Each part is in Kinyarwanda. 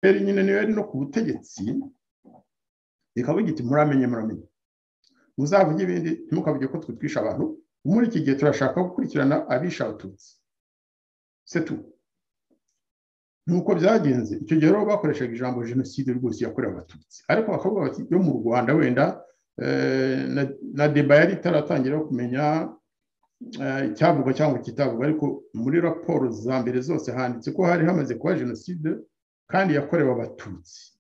beri nyine niyo yari no ku butegetsi bikaba bigiti muramenye muramenye muzavuge ibindi ntimukavuge ko twitwisha abantu muri iki gihe turashaka gukurikirana abisha abatutsi setu nuko byagenze icyo gihe rero bakoreshaga ijambo jenoside rwose yakorewe abatutsi ariko bakavuga bati yo mu rwanda wenda na deba yari itaratangira kumenya icyavugwa cyangwa kitavugwa ariko muri raporo za mbere zose handitse ko hari hamaze kuba jenoside kandi yakorewe abatutsi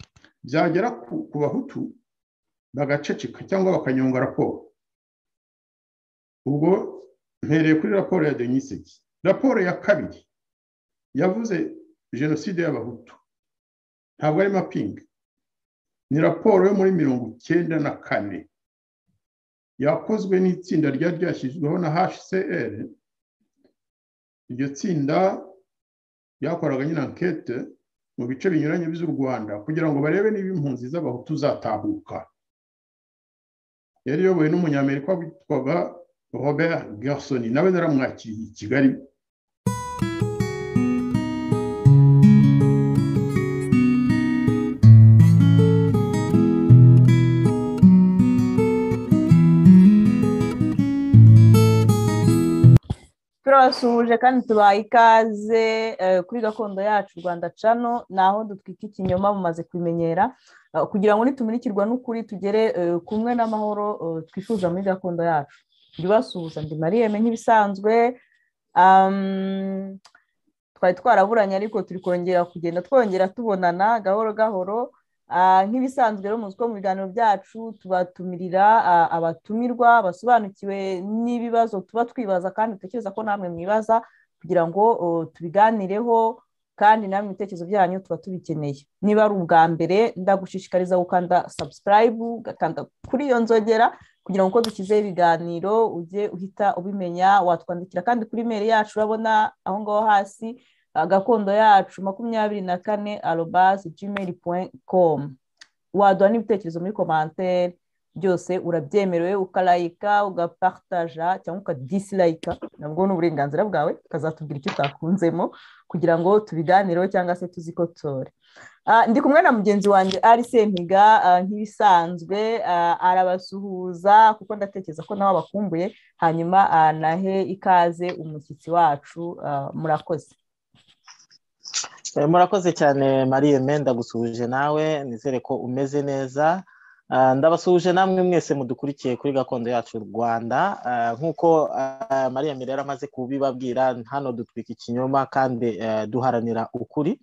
byagera ku bahutu bagaceceka cyangwa bakanyonga raporo ubwo mpereye kuri raporo ya deniseki raporo ya kabiri yavuze jenoside y'abahutu ntabwo ari mapingi ni raporo yo muri mirongo icyenda na kane yakozwe n'itsinda ryari ryashyizweho na hcr iryo tsinda ryakoraga nyine ankete mu bice binyuranye by'u rwanda kugira ngo barebe niba impunzi z'abahutu zatahuka yari iyobowe n'umunyamerika witwaga robert Gerson nawe naramwakiriye i kigali turabasuhuje kandi tubaye ikaze kuri gakondo yacu rwanda cano ni aho dutwika ikinyoma mumaze kumenyera kugira ngo nitumurikirwa n'ukuri tugere kumwe n'amahoro twifuza muri gakondo yacu ndibasuhuza ndi mariyeme nk'ibisanzwe twari twaraburanye ariko turi kongera kugenda twongera tubonana gahoro gahoro nk'ibisanzwe rero muzi ko mu biganiro byacu tubatumirira abatumirwa basobanukiwe n'ibibazo tuba twibaza kandi dutekereza ko namwe mwibaza kugira ngo tubiganireho kandi namwe ibitekerezo byanyu tuba tubikeneye niba ari ubwa mbere ndagushishikariza gukanda sabusikarayibu ugakanda kuri iyo nzogera kugira ngo uko dushyizeho ibiganiro ujye uhita ubimenya watwandikira kandi kuri imeri yacu urabona aho ngaho hasi gakondo yacu makumyabiri na kane arobasi jimeri komu waduha n'ibitekerezo muri komantere byose urabyemerewe ukarayika ugaparitaja cyangwa ukadisirayika nabwo ni uburenganzira bwawe ukazatubwira icyo utakunzemo kugira ngo tubiganireho cyangwa se tuzikotore ndi kumwe na mugenzi wanjye ari sempiga nk'ibisanzwe arabasuhuza kuko ndatekereza ko nawe abakumbuye hanyuma anahe ikaze umushyitsi wacu murakoze murakoze cyane mariye menda gusuhuje nawe nizere ko umeze neza ndabasuhuje namwe mwese mudukurikiye kuri gakondo yacu rwanda nk'uko mariya rero amaze kubibabwira hano dutwika ikinyoma kandi duharanira ukuri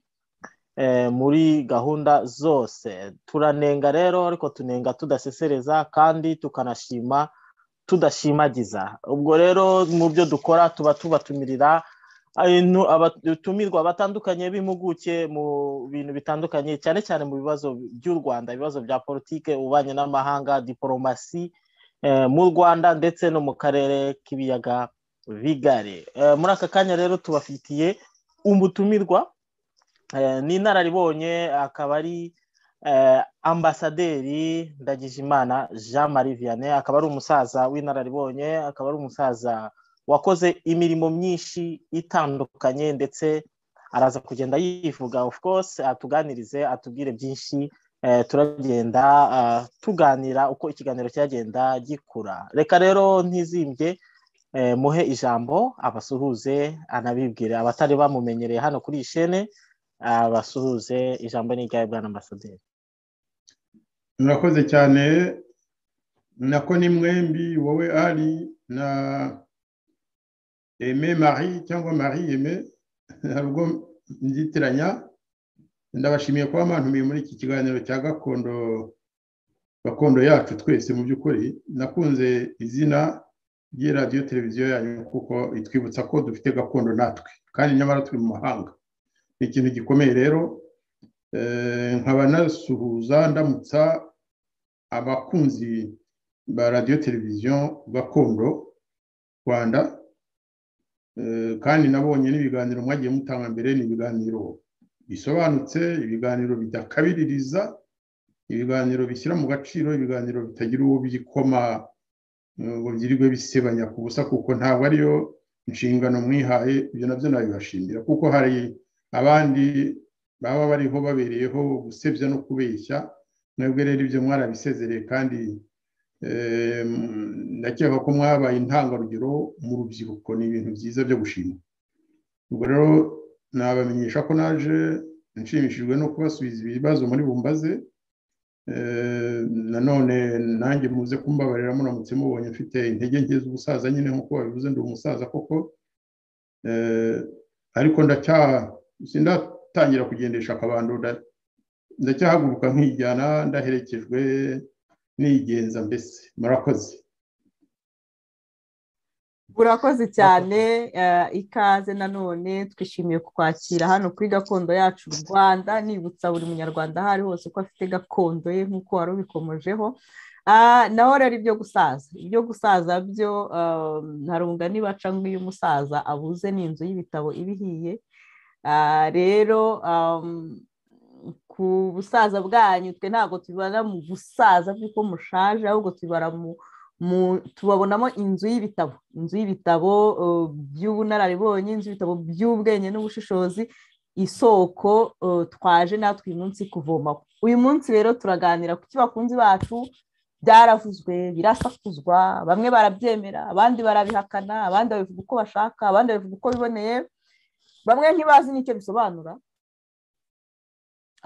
muri gahunda zose turanenga rero ariko tunenga tudasesereza kandi tukanashima tudashimagiza ubwo rero mu byo dukora tuba tubatumirira abatumirwa batandukanye b'impuguke mu bintu bitandukanye cyane cyane mu bibazo by'u rwanda ibibazo bya politiki ububanyi n'amahanga diporomasi mu rwanda ndetse no mu karere k'ibiyaga bigari muri aka kanya rero tubafitiye umutumirwa n'inararibonye akaba ari ambasaderi ndagijimana jean marie vianney akaba ari umusaza w'inararibonye akaba ari umusaza wakoze imirimo myinshi itandukanye ndetse araza kugenda yivuga of course atuganirize atubwire byinshi turagenda tuganira uko ikiganiro cyagenda gikura reka rero ntizimbye muhe ijambo abasuhuze anabibwire abatari bamumenyereye hano kuri iyi shene abasuhuze ijambo n'iryawe bwa ambasaderi murakoze cyane nako ni mwembi wowe ari na eme marie cyangwa marie eme hari ubwo nzitiranya ndabashimiye kuba mwantumiye muri iki kiganiro cya gakondo gakondo yacu twese mu by'ukuri nakunze izina ry'i radiyo televiziyo yanyu kuko itwibutsa ko dufite gakondo natwe kandi nyamara turi mu mahanga ni ikintu gikomeye rero nkaba nasuhuza ndamutsa abakunzi ba radiyo televiziyo gakondo rwanda kandi nabonye n'ibiganiro mwagiye mutanga mbere ni ibiganiro bisobanutse ibiganiro bidakabiririza ibiganiro bishyira mu gaciro ibiganiro bitagira uwo bikoma ngo byirirwe bisebanya ku busa kuko ntabwo ariyo nshingano mwihaye ibyo nabyo nabibashimira kuko hari abandi baba bariho babereyeho gusebya no kubeshya nabwo rero ibyo mwarabisezereye kandi ndakeka ko mwabaye intangarugero mu rubyiruko ni ibintu byiza byo gushima ubwo rero nabamenyesha ko naje nshimishijwe no kubasubiza ibibazo muri bumbaze nanone nanjye muze kumbabarira muramutse mubonye mfite intege nke z'ubusaza nyine nk'uko babivuze ndi umusaza koko ariko sindatangira kugendesha akabando ndacyahaguruka nkijyana ndaherekejwe nigenza mbese murakoze urakoze cyane ikaze nanone twishimiye kukwakira hano kuri gakondo yacu u rwanda nibutsa buri munyarwanda aho ari hose ko afite gakondo ye nk'uko wari ubikomojeho naho rero ibyo gusaza ibyo gusaza byo hari umugani baca ngo iyo umusaza abuze ni inzu y'ibitabo iba ihiye rero ku busaza bwanyu twe ntabwo tubibara mu busaza bw'uko mushaje ahubwo tubibara mu tubabonamo inzu y'ibitabo inzu y'ibitabo by'ubunararibonye inzu y'ibitabo by'ubwenge n'ubushishozi isoko twaje natwe uyu munsi kuvomaho uyu munsi rero turaganira ku bakunzi bacu byaravuzwe birasakuzwa bamwe barabyemera abandi barabihakana abandi babivuga uko bashaka abandi babivuga uko biboneye bamwe ntibazi n'icyo bisobanura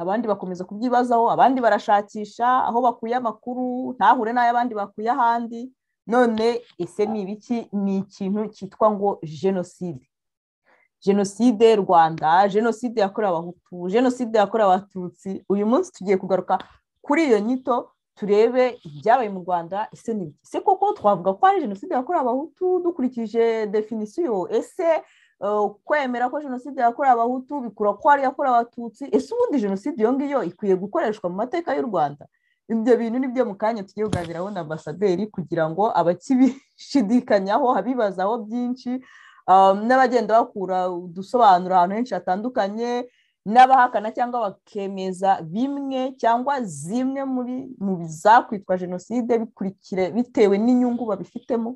abandi bakomeza kubyibazaho abandi barashakisha aho bakuye amakuru ntahure n'ay'abandi bakuye ahandi none ese ni ibiki ni ikintu cyitwa ngo jenoside jenoside rwanda jenoside yakorewe abahutu jenoside yakorewe abatutsi uyu munsi tugiye kugaruka kuri iyo nyito turebe ibyabaye mu rwanda ese ni ibiki ese koko twavuga ko hari jenoside yakorewe abahutu dukurikije definisiyo ese kwemera ko jenoside yakorewe abahutu bikura ko hari yakorewe abatutsi ese ubundi jenoside iyo ngiyo ikwiye gukoreshwa mu mateka y'u rwanda ibyo bintu ni byo mu kanya tugiye kuganiraho na ambasaderi kugira ngo abakibishidikanyaho abibazaho byinshi n'abagenda bakura udusobanuro ahantu henshi hatandukanye n'abahakana cyangwa bakemeza bimwe cyangwa zimwe mu bizakwitwa jenoside bikurikire bitewe n'inyungu babifitemo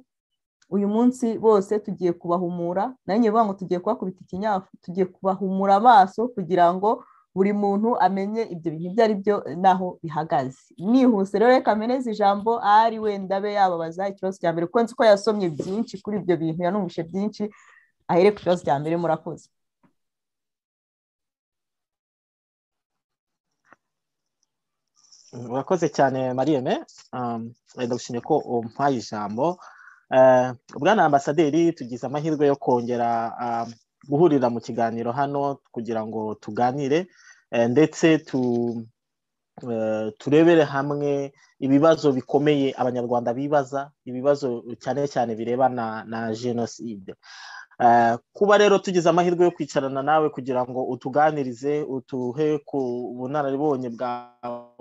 uyu munsi bose tugiye kubahumura nayo nyivuga ngo tugiye kubakubita ikinyafu tugiye kubahumura amaso kugira ngo buri muntu amenye ibyo bintu ibyo ari byo n'aho bihagaze nihuse rero reka ameneze ijambo ari wenda abe yababaza ikibazo cya mbere kuko nzi ko yasomye byinshi kuri ibyo bintu yanumvise byinshi ahere ku kibazo cya mbere murakoze murakoze cyane mariyeme ndagushimiye ko umpaye ijambo bwana ambasaderi tugize amahirwe yo kongera guhurira mu kiganiro hano kugira ngo tuganire ndetse turebere hamwe ibibazo bikomeye abanyarwanda bibaza ibibazo cyane cyane birebana na jenoside kuba rero tugize amahirwe yo kwicarana nawe kugira ngo utuganirize utuhe ku bunararibonye bwawe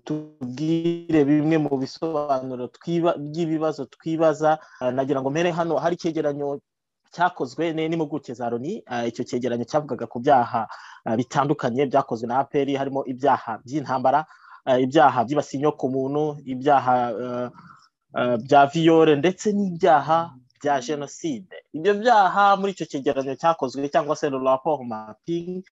tubwire bimwe mu bisobanuro by'ibibazo twibaza nagira ngo mpere hano hari icyegeranyo cyakozwe n'impuguke za loni icyo cyegeranyo cyavugaga ku byaha bitandukanye byakozwe na aperi harimo ibyaha by'intambara ibyaha byibasiye inyoko muntu ibyaha bya viyore ndetse n'ibyaha bya jenoside ibyo byaha muri icyo cyegeranyo cyakozwe cyangwa se raporo mapingi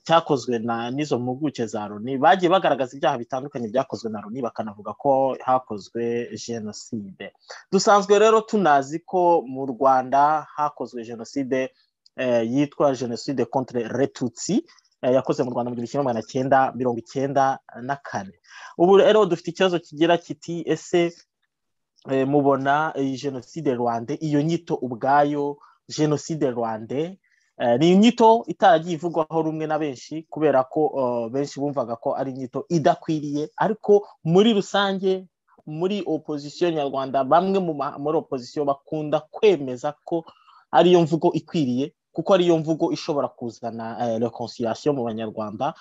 cyakozwe na n'izo mpuguke za loni bagiye bagaragaza ibyaha bitandukanye byakozwe na loni bakanavuga ko hakozwe jenoside dusanzwe rero tunazi ko mu rwanda hakozwe jenoside yitwa jenoside contre retutsi yakoze mu rwanda mu gihumbi kimwe magana cyenda mirongo icyenda na kane ubu rero dufite ikibazo kigira kiti ese mubona iyi jenoside rwanda iyo nyito ubwayo jenoside rwanda ni inyito itaragiye ivugwaho rumwe na benshi kubera ko benshi bumvaga ko ari inyito idakwiriye ariko muri rusange muri opozisiyo nyarwanda bamwe muri opozisiyo bakunda kwemeza ko ariyo mvugo ikwiriye kuko ariyo mvugo ishobora kuzana reconciliation mu banyarwanda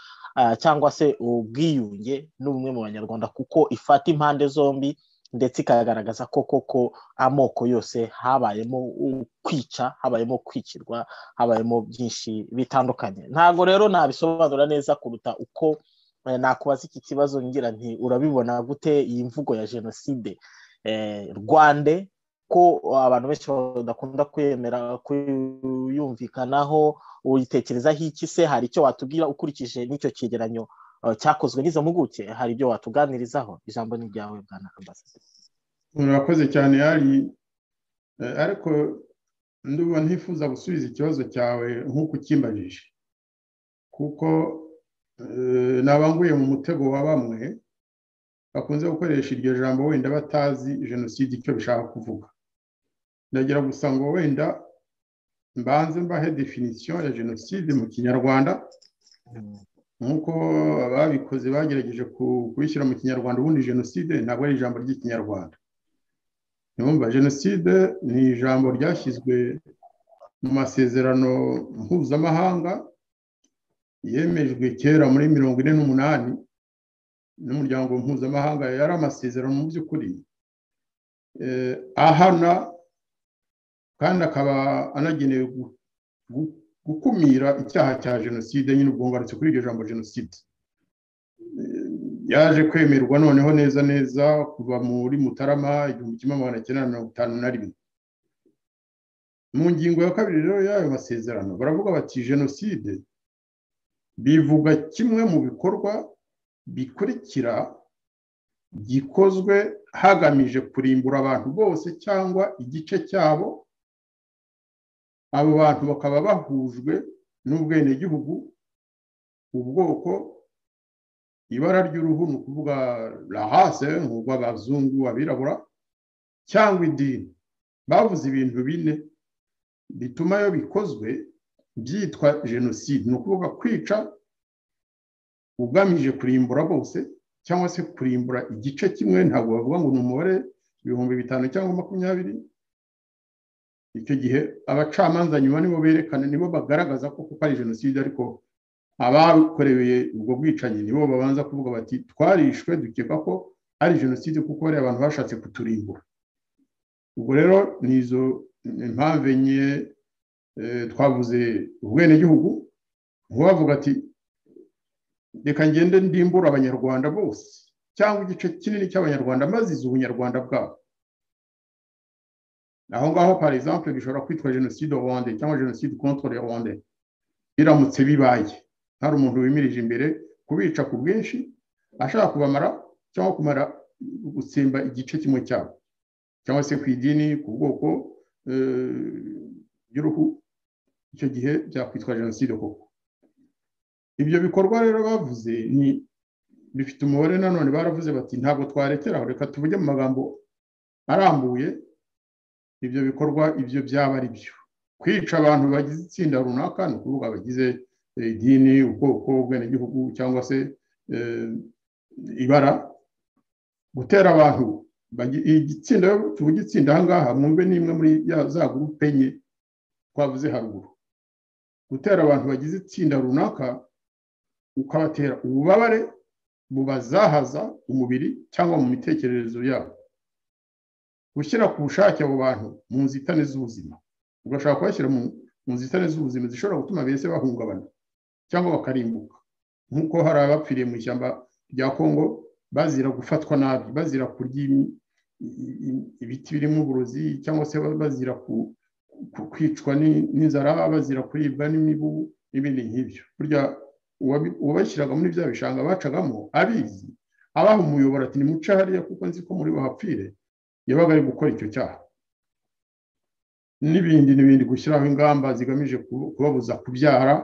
cyangwa se ubwiyunge n'ubumwe mu banyarwanda kuko ifata impande zombi ndetse ikagaragaza ko koko amoko yose habayemo kwica habayemo kwikirwa habayemo byinshi bitandukanye ntabwo rero nabisobanura neza kuruta uko nakubaza iki kibazo ngira nti urabibona gute iyi mvugo ya jenoside rwande ko abantu benshi badakunda kwemera kuyumvikanaho uyitekerezaho iki se hari icyo watubwira ukurikije n'icyo cyegeranyo cyakozwe n'izo mpuguke hari ibyo watuganirizaho ijambo ni iryawe bwana ambasaderi murakoze cyane hari ariko ndumva ntifuza gusubiza ikibazo cyawe nk'uko ukimbajije kuko nabanguye mu mutego wa bamwe bakunze gukoresha iryo jambo wenda batazi jenoside icyo bishaka kuvuga ndagira gusa ngo wenda mbanze mbahe definisiyo ya jenoside mu kinyarwanda nk'uko ababikoze bagerageje kubishyira mu kinyarwanda ubundi jenoside ntabwo ari ijambo ry'ikinyarwanda ntibumva jenoside ni ijambo ryashyizwe mu masezerano mpuzamahanga yemejwe kera muri mirongo ine n'umunani n'umuryango mpuzamahanga yari amasezerano mu by'ukuri ahana kandi akaba anagenewe gukumira icyaha cya jenoside nyine ubwunganutse kuri iryo jambo jenoside yaje kwemerwa noneho neza neza kuva muri mutarama igihumbi kimwe magana cyenda mirongo itanu na rimwe mu ngingo ya kabiri rero y'ayo masezerano baravuga bati jenoside bivuga kimwe mu bikorwa bikurikira gikozwe hagamije kurimbura abantu bose cyangwa igice cyabo abo bantu bakaba bahujwe n'ubwenegihugu ubwoko ibara ry'uruhu ni ukuvuga rahase nk'urw'abazungu abirabura cyangwa idini bavuze ibintu bine bituma iyo bikozwe byitwa jenoside ni ukuvuga kwica ugamije kurimbura bose cyangwa se kurimbura igice kimwe ntabwo bavuga ngo ni umubare ibihumbi bitanu cyangwa makumyabiri icyo gihe abacamanza nyuma nibo berekana nibo bagaragaza ko kuko ari jenoside ariko abakorewe ubwo bwicanyi nibo babanza kuvuga bati twarishwe dukeka ko ari jenoside kuko hari abantu bashatse kuturimbura ubwo rero ni izo mpamvu enye twavuze ubwenegihugu ntiwavuga ati reka ngende ndimbura abanyarwanda bose cyangwa igice kinini cy'abanyarwanda maze izi ubunyarwanda bwabo aho ngaho par exemple bishobora kwitwa jenoside rwanda cyangwa jenoside contre rwanda biramutse bibaye hari umuntu wimirije imbere kubica ku bwinshi ashaka kubamara cyangwa kumara gutsimba igice kimwe cyabo cyangwa se ku idini ku bwoko by'uruhu icyo gihe byakwitwa jenoside koko ibyo bikorwa rero bavuze ni bifite umubare nanone baravuze bati ntabwo twarekera aho reka tuvuge mu magambo arambuye ibyo bikorwa ibyo byaba ari byo kwica abantu bagize itsinda runaka ni ukuvuga abagize idini ubwoko ubwenegihugu cyangwa se ibara gutera abantu igitsinda tuvuge itsinda ahangaha mwumve n'imwe muri za gurupe enye twavuze haruguru gutera abantu bagize itsinda runaka ukabatera ububabare bubazahaza umubiri cyangwa mu mitekerereze yabo gushyira ku bushake abo bantu mu nzitane z'ubuzima ugashobora kubashyira mu nzitane z'ubuzima zishobora gutuma bese bahungabana cyangwa bakarimbuka nk'uko hari abapfiriye mu ishyamba rya kongo bazira gufatwa nabi bazira kurya ibiti birimo uburozi cyangwa se bazira kwicwa n'inzara bazira kuribwa n'imibu n'ibindi nk'ibyo burya uwabashyiraga muri bya bishanga bacagamo abizi abaha umuyoboro ati nimuce hariya kuko nzi ko muri bahapfire yabaga ari gukora icyo cyaha n'ibindi n'ibindi gushyiraho ingamba zigamije kubabuza kubyara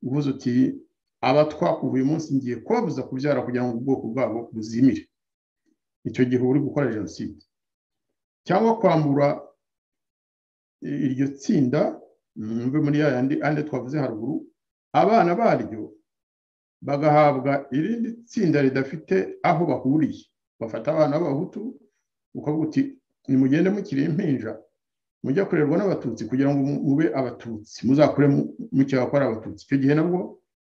uvuze uti aba twakuva uyu munsi ngiye kubabuza kubyara kugira ngo ubwoko bwabo buzimire icyo gihe uri gukora jenoside cyangwa kwambura iryo tsinda mwumve muri ya yandi ane twavuze haruguru abana baryo bagahabwa irindi tsinda ridafite aho bahuriye bafata abana b'abahutu ukavuga uti nimugende mukiri impinja mujya kurerwa n'abatutsi kugira ngo mube abatutsi muzakure mukeba ko ari abatutsi icyo gihe nabwo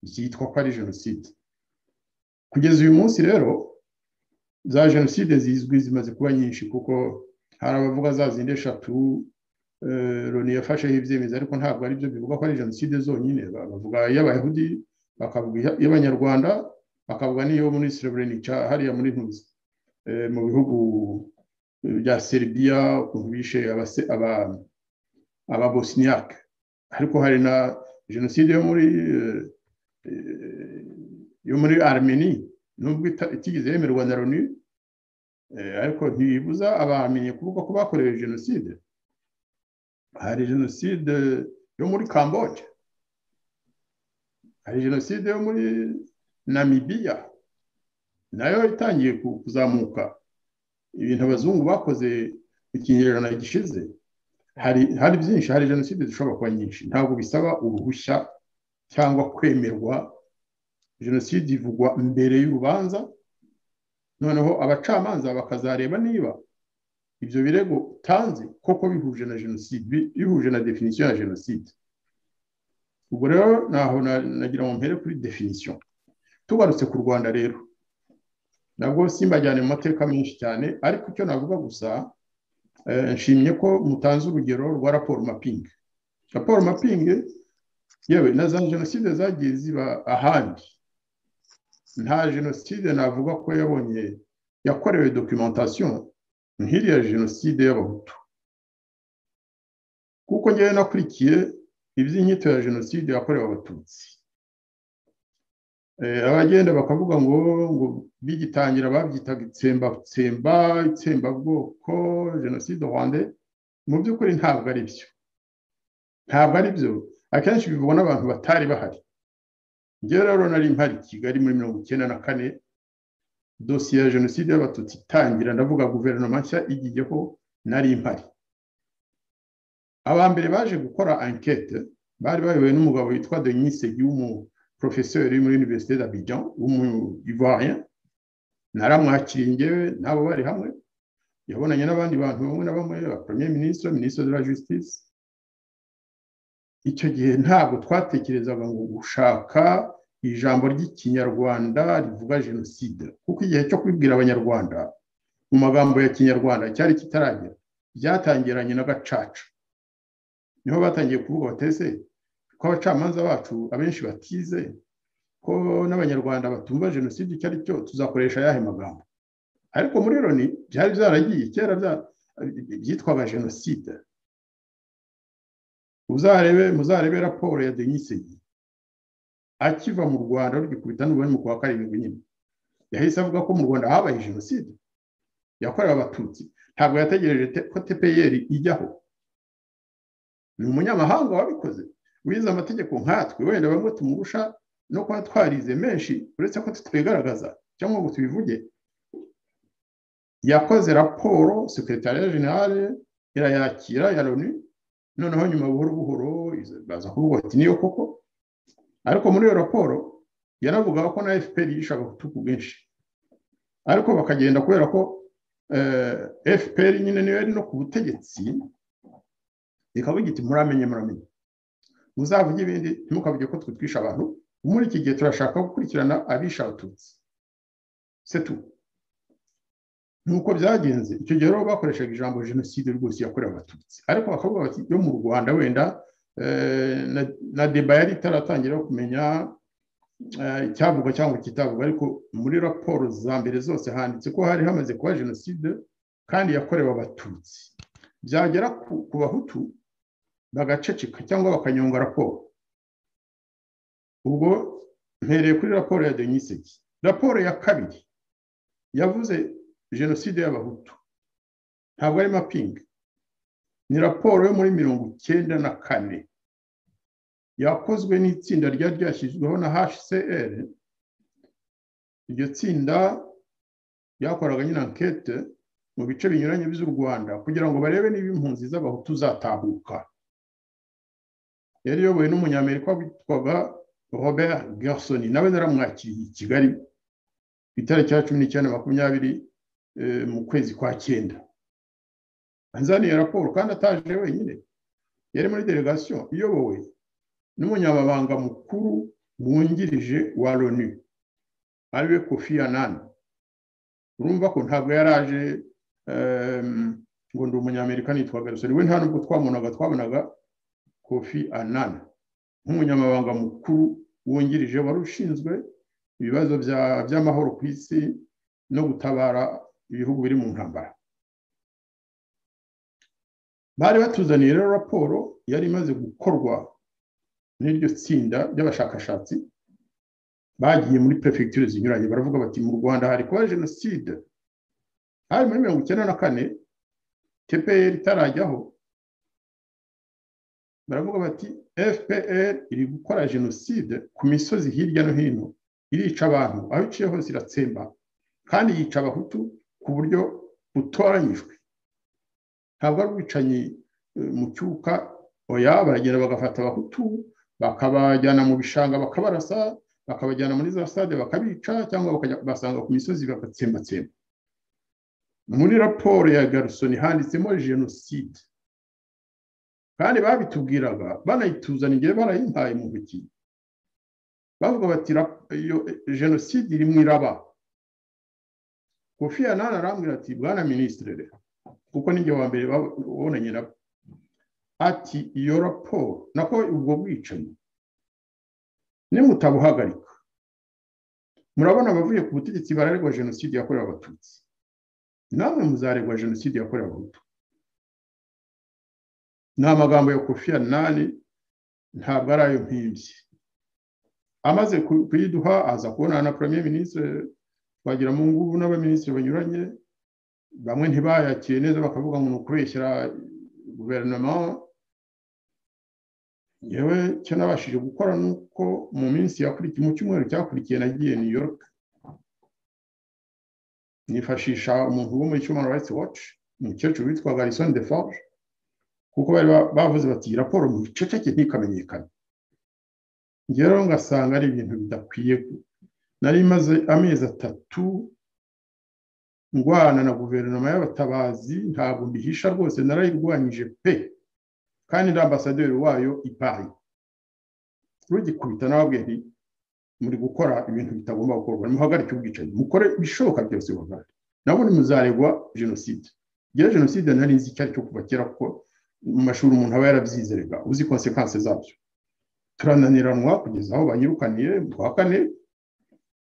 byitwa ko ari jenoside kugeza uyu munsi rero za jenoside zizwi zimaze kuba nyinshi kuko hari abavuga za zindi eshatu loni yafasheho ibyemezo ariko ntabwo ari byo bivuga ko ari jenoside zonyine bavuga iy'abayahudi bakavuga iy'abanyarwanda bakavuga n'iyo muri sereburenica hariya muri ntuzi mu bihugu bya seribiya ukuntu bishe ababosniyake ariko hari na jenoside yo muri yo muri armeni nubwo itigeze yemerwa na loni ariko ntibibuza abamenye kuvuga ko bakorewe jenoside hari jenoside yo muri kamboje hari jenoside yo muri namibiya nayo itangiye kuzamuka ibintu abazungu bakoze mu kinyejana gishize hari byinshi hari jenoside zishobora kuba nyinshi ntabwo bisaba uruhushya cyangwa kwemerwa jenoside ivugwa mbere y'urubanza noneho abacamanza bakazareba niba ibyo birego utanze koko bihuje na jenoside bihuje na definisiyo ya jenoside ubwo rero naho nagira ngo mpere kuri definisiyo tugarutse ku rwanda rero nabwo simbajyane mu mateka menshi cyane ariko icyo navuga gusa nshimye ko mutanze urugero rwa raporo mapingi raporo mapingi yewe na za jenoside zagiye ziba ahandi nta jenoside navuga ko yabonye yakorewe dokimentasiyo nk'iriya jenoside y'abahutu kuko ngewe nakurikiye iby'inyito ya jenoside yakorewe abatutsi abagenda bakavuga ngo ngo bigitangira babyitaga itsembatsemba itsembabwoko jenoside rwanda mu by'ukuri ntabwo ari byo ntabwo ari byo akenshi bivugwa n'abantu batari bahari njyewe rero nari mpari kigali muri mirongo icyenda na kane dosiye ya jenoside y'abatutsi itangira ndavuga guverinoma nshya igiyeho nari mpari aba mbere baje gukora ankete bari bayobowe n'umugabo witwa denise y'umu porofeseri muri univerisite d'Abidjan w'umuyivarien naramwakiriye ngewe n'abo bari hamwe yabonanye n'abandi bantu bamwe na bamwe ba premier ministre ministre de la justice icyo gihe ntabwo twatekerezaga ngo gushaka ijambo ry'ikinyarwanda rivuga jenoside kuko igihe cyo kubibwira abanyarwanda mu magambo ya kinyarwanda cyari kitaragera byatangiranye n'agacaca niho batangiye kuvuga batese ko abacamanza bacu abenshi batize ko n'abanyarwanda batumva jenoside icyo ari cyo tuzakoresha ayahe magambo ariko muri loni byari byaragiye kera byitwaga jenoside uzarebe muzarebe raporo ya denisegi akiva mu rwanda rugikubita n'ubundi mu kwa karindwi nyine yahise avuga ko mu rwanda habaye jenoside yakorewe abatutsi ntabwo yategereje ko tepeyeri ijyaho ni umunyamahanga wabikoze wize amategeko nkatwe wenda bamwe tumurusha no kuba twarize menshi uretse ko tutigaragaza cyangwa ngo tubivuge yakoze raporo sekretariya generale irayakira ya loni noneho nyuma buhoro buhoro baza kuvuga ati niyo koko ariko muri iyo raporo yanavugaga ko na fpr yishe abahutu ku bwinshi ariko bakagenda kubera ko fpr nyine niyo yari no ku butegetsi ikavuga iti muramenye muramenye muzavuge ibindi ntimukavuge ko twe twishe abantu muri iki gihe turashaka gukurikirana abishe abatutsi setu nuko byagenze icyo gihe rero bakoreshaga ijambo jenoside rwose yakorewe abatutsi ariko bakavuga bati yo mu rwanda wenda na deba yari itaratangira kumenya icyavugwa cyangwa kitavugwa ariko muri raporo za mbere zose handitse ko hari hamaze kuba jenoside kandi yakorewe abatutsi byagera ku bahutu bagaceceka cyangwa bakanyonga raporo ubwo mpereye kuri raporo ya deniseki raporo ya kabiri yavuze jenoside y'abahutu ntabwo ari mapingi ni raporo yo muri mirongo icyenda na kane yakozwe n'itsinda ryari ryashyizweho na hcr iryo tsinda ryakoraga nyine ankete mu bice binyuranye by'u rwanda kugira ngo barebe niba impunzi z'abahutu zatahuka yari iyobowe n'umunyamerika witwaga robert gerson nawe naramwakiriye i kigali ku itariki ya cumi n'icyenda makumyabiri mu kwezi kwa cyenda anzaniye raporo kandi ataje wenyine yari muri delegasiyo iyobowe n'umunyamabanga mukuru wungirije wa loni ariwe kofi anani urumva ko ntabwo yari aje ngo ndi umunyamerika nitwa garusoni we nta nubwo twamunaga twabonaga kofi anana nk'umunyamabanga mukuru wungirije wari ushinzwe ibibazo by'amahoro ku isi no gutabara ibihugu biri mu ntambara bari batuzaniye rero raporo yari imaze gukorwa n'iryo tsinda ry'abashakashatsi bagiye muri perefegiture zinyuranye baravuga bati mu rwanda hari kuba jenoside hari muri mirongo icyenda na kane tpr itarajyaho baravuga bati fpr iri gukora jenoside ku misozi hirya no hino irica abantu aho iciye hose iratsemba kandi yica abahutu ku buryo butoranyijwe ntabwo ari ubwicanyi mu cyuka oya baragenda bagafata abahutu bakabajyana mu bishanga bakabarasa bakabajyana muri za stade bakabica cyangwa basanga ku misozi bagatsembatsemba muri raporo ya garusoni handitsemo jenoside kandi babitubwiraga banayituzana igihe barayimpaye mu ntoki bavuga bati jenoside iri mu iraba kofi yanani arambwira ati bwana minisitiri rero kuko n'ibyo wa mbere babonanye nabo ati iyo raporo nako ubwo bwicanyi nimutabuhagarika murabona abavuye ku butegetsi bararegwa jenoside yakorewe abatutsi namwe muzaregwa jenoside yakorewe abahutu ni amagambo ya kofi yanani ntabwo ari ayo mpibye amaze kuyiduha aza kubonana na premier minisitiri twagira mu ngubu n'abaminisitiri banyuranye bamwe ntibayakiye neza bakavuga ngo ni ukubeshyira guverinoma yewe icyo nabashije gukora ni uko mu minsi yakurikiye mu cyumweru cyakurikiye nagiye new york nifashisha umuntu wo muri human rights watch umukecuru witwa garison de forge kuko bari bavuze bati raporo mu giceceke ntikamenyekane rero ngasanga ari ibintu bidakwiye nari maze amezi atatu ngwana na guverinoma y'abatabazi ntabwo mbihisha rwose narayirwanyije pe kandi na ambasaderi wayo ipaye rugikubita nababwiye nti muri gukora ibintu bitagomba gukorwa nimuhagarike ubwicanyi mukore ibishoboka byose buhagari nabo muzaregwa jenoside igihe jenoside nari nzi icyo ari cyo kuva kera kuko mu mashuri umuntu aba yarabyizerega uzi konsekanse zabyo turananiranwa kugeza aho banyirukaniye kuwa kane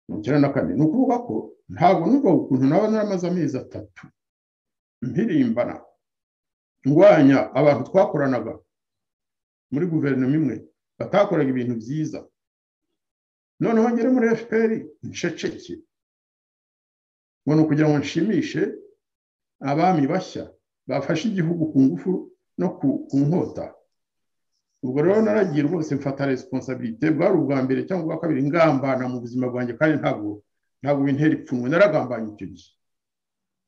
mirongo icyenda na kane ni ukuvuga ko ntabwo numva ukuntu naba naramaze amezi atatu mpirimbana ndwanya abantu twakoranaga muri guverinoma imwe batakoraga ibintu byiza noneho ngere muri fpr nceceke ngo ni ukugira ngo nshimishe abami bashya bafashe igihugu ku ngufu no ku nkota ubwo rero naragiye rwose mfata resiponsabirite bwari ubwa mbere cyangwa ubwa kabiri ngambana mu buzima bwanjye kandi ntabwo ntabwo bintera ipfunwe naragambanye icyo gihe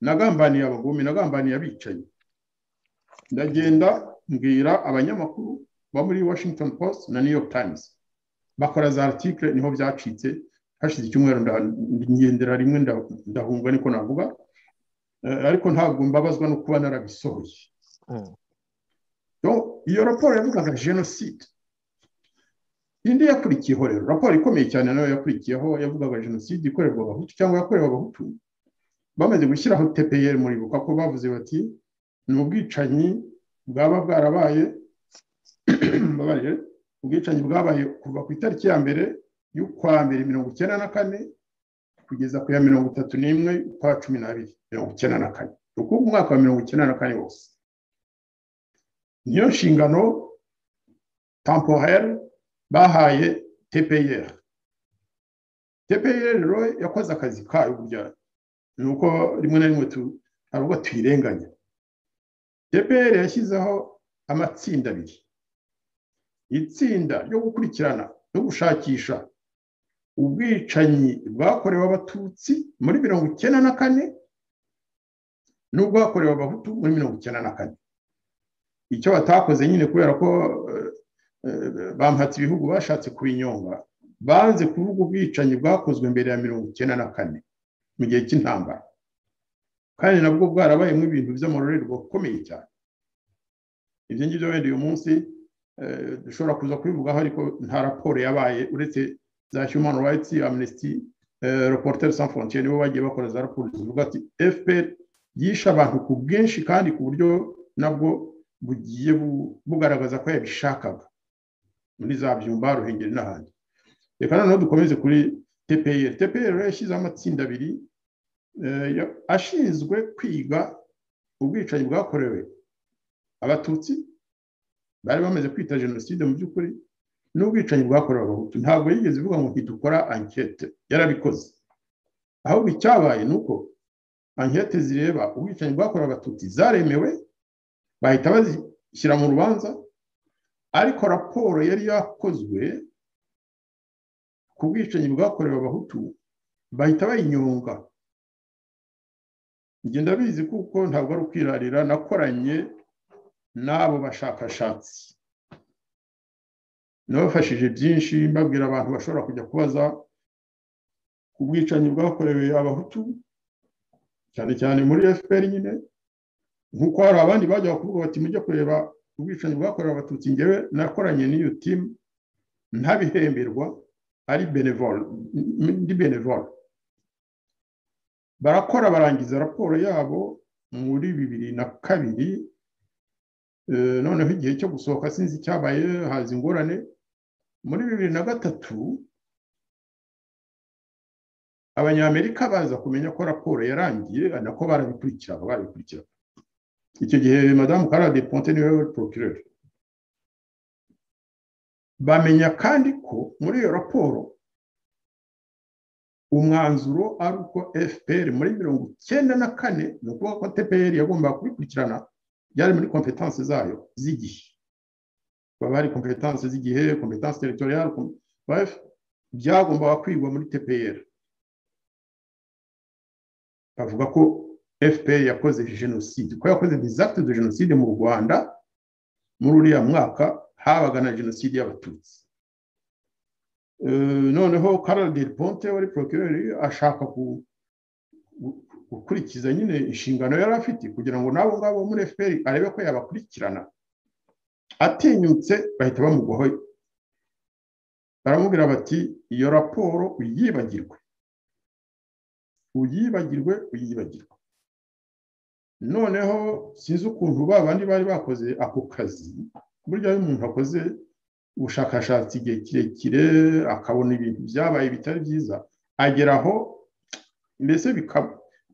nagambaniye abagome nagambaniye abicaye ndagenda mbwira abanyamakuru bo muri washington post na new york times bakora za article niho byacitse hashize icyumweru ngendera rimwe ndahunga niko navuga ariko ntabwo mbabazwa no kuba narabisohoye iyo raporo yavugaga jenoside indi yakurikiyeho rero raporo ikomeye cyane nayo yakurikiyeho yavugaga jenoside ikorerwa abahutu cyangwa yakorewe abahutu bamaze gushyiraho tpr muribuka ko bavuze bati ni ubwicanyi bwaba bwarabaye ubwicanyi bwabaye kuva ku itariki ya mbere y'ukwa mbere mirongo icyenda na kane kugeza ku ya mirongo itatu n'imwe ukwa cumi n'abiri mirongo icyenda na kane ni ukuvuga umwaka wa mirongo icyenda na kane wose niyo nshingano temporaire bahaye tpr tpr rero yakoze akazi kayo burya ni uko rimwe na rimwe hari ubwo tuyirenganya tpr yashyizeho amatsinda abiri itsinda ryo gukurikirana no gushakisha ubwicanyi bwakorewe abatutsi muri mirongo icyenda na kane n'ubwakorewe abahutu muri mirongo icyenda na kane icyo batakoze nyine kubera ko bamhatse ibihugu bashatse kubinyonga banze kuvuga ubwicanyi bwakozwe mbere ya mirongo icyenda na kane mu gihe cy'intambara kandi nabwo bwarabayemo ibintu by'amororerwa akomeye cyane ibyo ngibyo wenda uyu munsi dushobora kuza kubivugaho ariko nta raporo yabaye uretse za human rights amnesty reporter sans frontiere nibo bagiye bakora za raporo zivuga ati fpr yishe abantu ku bwinshi kandi ku buryo nabwo bugiye bugaragaza ko yabishakaga muri za byumba ruhengeri n'ahandi reka noneho dukomeze kuri tpr tpr yashyizeho amatsinda abiri ashinzwe kwiga ubwicanyi bwakorewe abatutsi bari bamaze kwita jenoside mu by'ukuri n'ubwicanyi bwakorewe abahutu ntabwo yigeze ivuga ngo ntidukora ankete yarabikoze ahubwo icyabaye ni uko ankete zireba ubwicanyi bwakorewe abatutsi zaremewe bahita bazishyira mu rubanza ariko raporo yari yakozwe ku bwicanyi bwakorewe abahutu bahita bayinyonga ngenda bizi kuko ntabwo ari ukwirarira nakoranye n'abo bashakashatsi nabafashije byinshi mbabwira abantu bashobora kujya kubaza ku bwicanyi bwakorewe abahutu cyane cyane muri fpr nyine nk'uko hari abandi bajya kuvuga bati mujye kureba ubwicanyi bwakorewe abatutsi ngewe nakoranye n'iyo timu ntabihemberwa ari benevole ndi benevole barakora barangiza raporo yabo muri bibiri na kabiri noneho igihe cyo gusohoka sinzi icyabaye haza ingorane muri bibiri na gatatu abanyamerika baza kumenya ko raporo yarangiye nako barabikurikirana barabikurikirana icyo gihe madamu karade ponte niwe porokireri bamenya kandi ko muri iyo raporo umwanzuro ari uko fpr muri mirongo icyenda na kane ni ukuvuga ko tpr yagombaga kubikurikirana byari muri kompetanse zayo z'igihe baba hari kompetanse z'igihe kompetanse teritoriyari byagombaga kwigwa muri tpr bavuga ko fpr yakoze jenoside ko yakoze dizakiti de jenoside mu rwanda muri uriya mwaka habaga na jenoside y'abatutsi noneho karadiri ponte wari porokireri ashaka gukurikiza nyine inshingano yari afite kugira ngo n'abo ngabo muri fpr arebe ko yabakurikirana atinyutse bahita bamugwaho baramubwira bati iyo raporo uyibagirwe uyibagirwe uyibagirwe noneho sinzi ukuntu ba bandi bari bakoze ako kazi burya iyo umuntu akoze ubushakashatsi igihe kirekire akabona ibintu byabaye bitari byiza agera aho mbese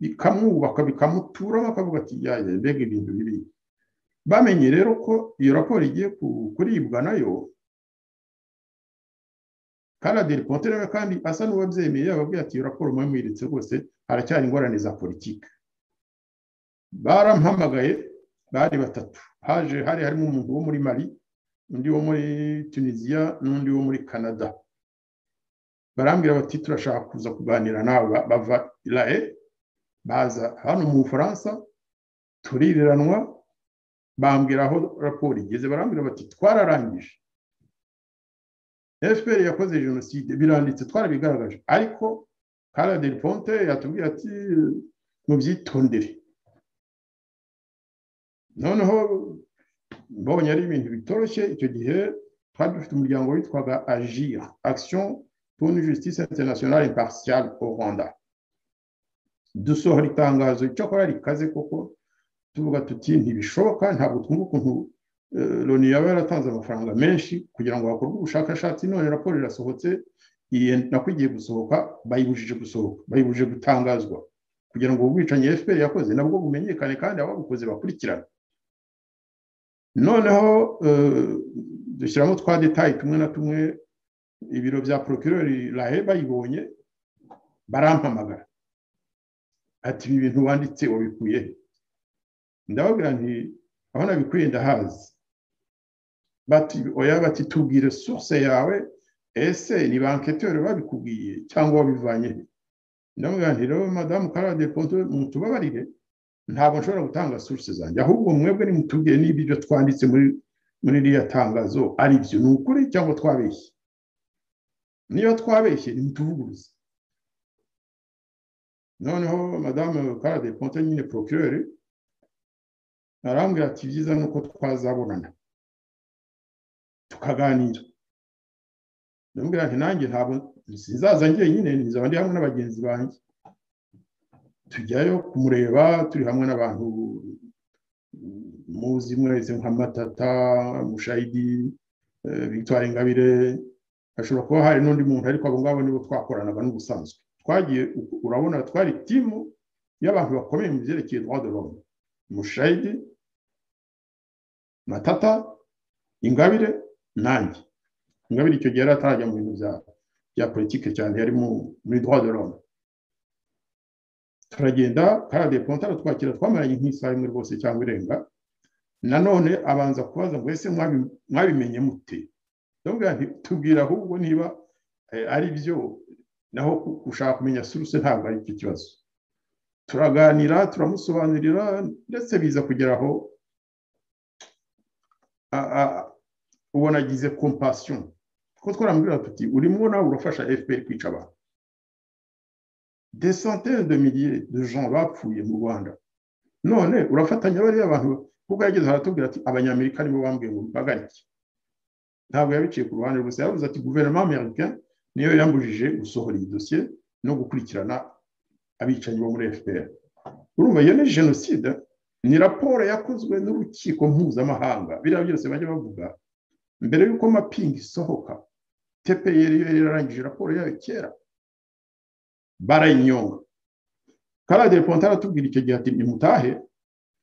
bikamwubaka bikamuturamo akavuga ati yajya mbega ibintu bibi bamenye rero ko iyo raporo igiye kuribwa nayo karadiri ponte rero kandi asa n'uwabyemeye yababwiye ati iyo raporo mwe muyiretse rwose haracyari ingorane za politiki barampamagaye bari batatu haje hari harimo umuntu wo muri mari undi wo muri tunisiya n'undi wo muri canada barambwira bati turashaka kuza kuganira nawe bava irae baza hano mu bufaransa turiranwa bambwira aho raporo igeze barambwira bati twararangije fpr yakoze jenoside biranditse twarabigaragaje ariko karaderi ponte yatubwiye ati mubyitondere noneho mbonye ari ibintu bitoroshye icyo gihe twari dufite umuryango witwaga agira action pour une justice internationale impartiale au rwanda dusohora itangazo icyakora rikaze koko tuvuga tuti ntibishoboka ntabwo twumva ukuntu loni yaba yaratanze amafaranga menshi kugira ngo hakorwe ubushakashatsi none raporo irasohotse iyi nako igiye gusohoka bayibujije gusohoka bayibujije gutangazwa kugira ngo ubwicanyi fpr yakoze nabwo bumenyekane kandi ababukoze bakurikirana noneho dushyiramo twa detayi tumwe na tumwe ibiro bya porokirori rahe bayibonye barampamagara ati ibi bintu wanditse wabikuye ndababwira nti aho nabikuye ndahazi bati oya bati tubwire source yawe ese ni ba enquêteur babikubwiye cyangwa wabivanye ndamubwira nti rero madamu karade ponto mutubabarire ntabwo nshobora gutanga source zanjye ahubwo mwebwe nimutubwiye niba ibyo twanditse muri muri iriya tangazo ari byo ni ukuri cyangwa twabeshye niba twabeshye nimutuvuguruze noneho madamu karade ponto nyine procureur arambwira ati byiza ni uko twazabonana tukaganira ndamubwira nti nanjye ntabwo sinzaza njyenyine nzaba ndi hamwe n'abagenzi banjye tujyayo kumureba turi hamwe n'abantu muzi mwese nka matata mushayidi victoire ingabire hashobora kuba hari n'undi muntu ariko abo ngabo nibo twakoranaga n'ubusanzwe twagiye urabona twari timu y'abantu bakomeye mu byerekeye droit de l'homme mushayidi matata ingabire nanjye ingabire icyo gihe yari atarajya mu bintu bya politiki cyane yari muri droit de l'homme turagenda karade kontara twakira twamaranye nk'isaha imwe rwose cyangwa irenga nanone abanza kubaza ngo ese mwabimenye mute tubwira ahubwo niba ari byo naho gushaka kumenya suruse ntabwo ari cyo kibazo turaganira turamusobanurira ndetse biza kugeraho ubona agize kompasiyo kuko twaramubwira tuti urimo nawe urafasha fpr kwica abantu centaines de milliers de gens bapfuye mu rwanda none urafatanya bariya bantu kuko yageze aratubwira ati abanyamerika nibo bambwiye ngo bagarike ntabwo yabiciye ku ruhande gusa yavuze ati guverinoma amerika niyo yambujije gusohora iyi dosiye no gukurikirana abicanyi bo muri fpr urumva iyo ni jenoside ni raporo yakozwe n'urukiko mpuzamahanga biriya byose bajya bavuga mbere y'uko mapingi isohoka tpr yo yararangije raporo yayo kera barayinyonga karadire pontara aratubwira icyo gihe ati nimutahe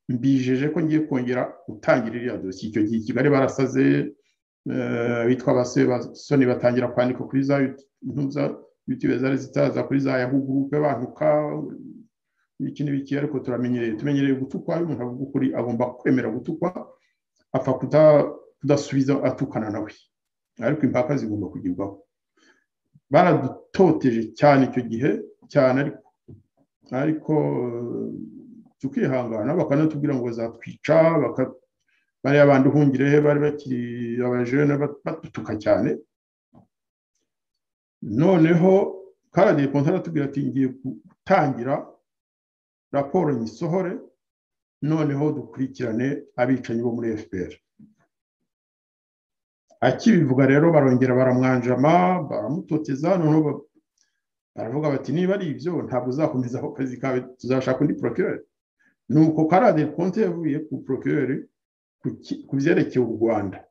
mbijeje ko ngiye kongera gutangira iriya dosiye icyo gihe i kigali barasaze bitwa abasoni batangira kwandika kuri za yutube zari zitaza kuri za yahugurupe bantuka iki n'ibiki ariko turamenyereye tumenyereye gutukwa umuntu avuga ukuri agomba kwemera gutukwa apfa kudasubiza atukana nawe ariko impaka zigomba kugerwaho baradutoteje cyane icyo gihe cyane ariko tukihangana bakanatubwira ngo bazatwica bariya bandi uhungirehe bari bakiri abajene batutuka cyane noneho karadiye ponta aratubwira ati ngiye gutangira raporo nyisohore noneho dukurikirane abicanyi bo muri fpr akibivuga rero barongera baramwanjama baramutoteza noneho baravuga bati niba ari ibyo ntabwo uzakomeza ako kazi kawe tuzashaka undi porokireri ni uko karadiye ponta yavuye ku porokireri ku byerekeye u rwanda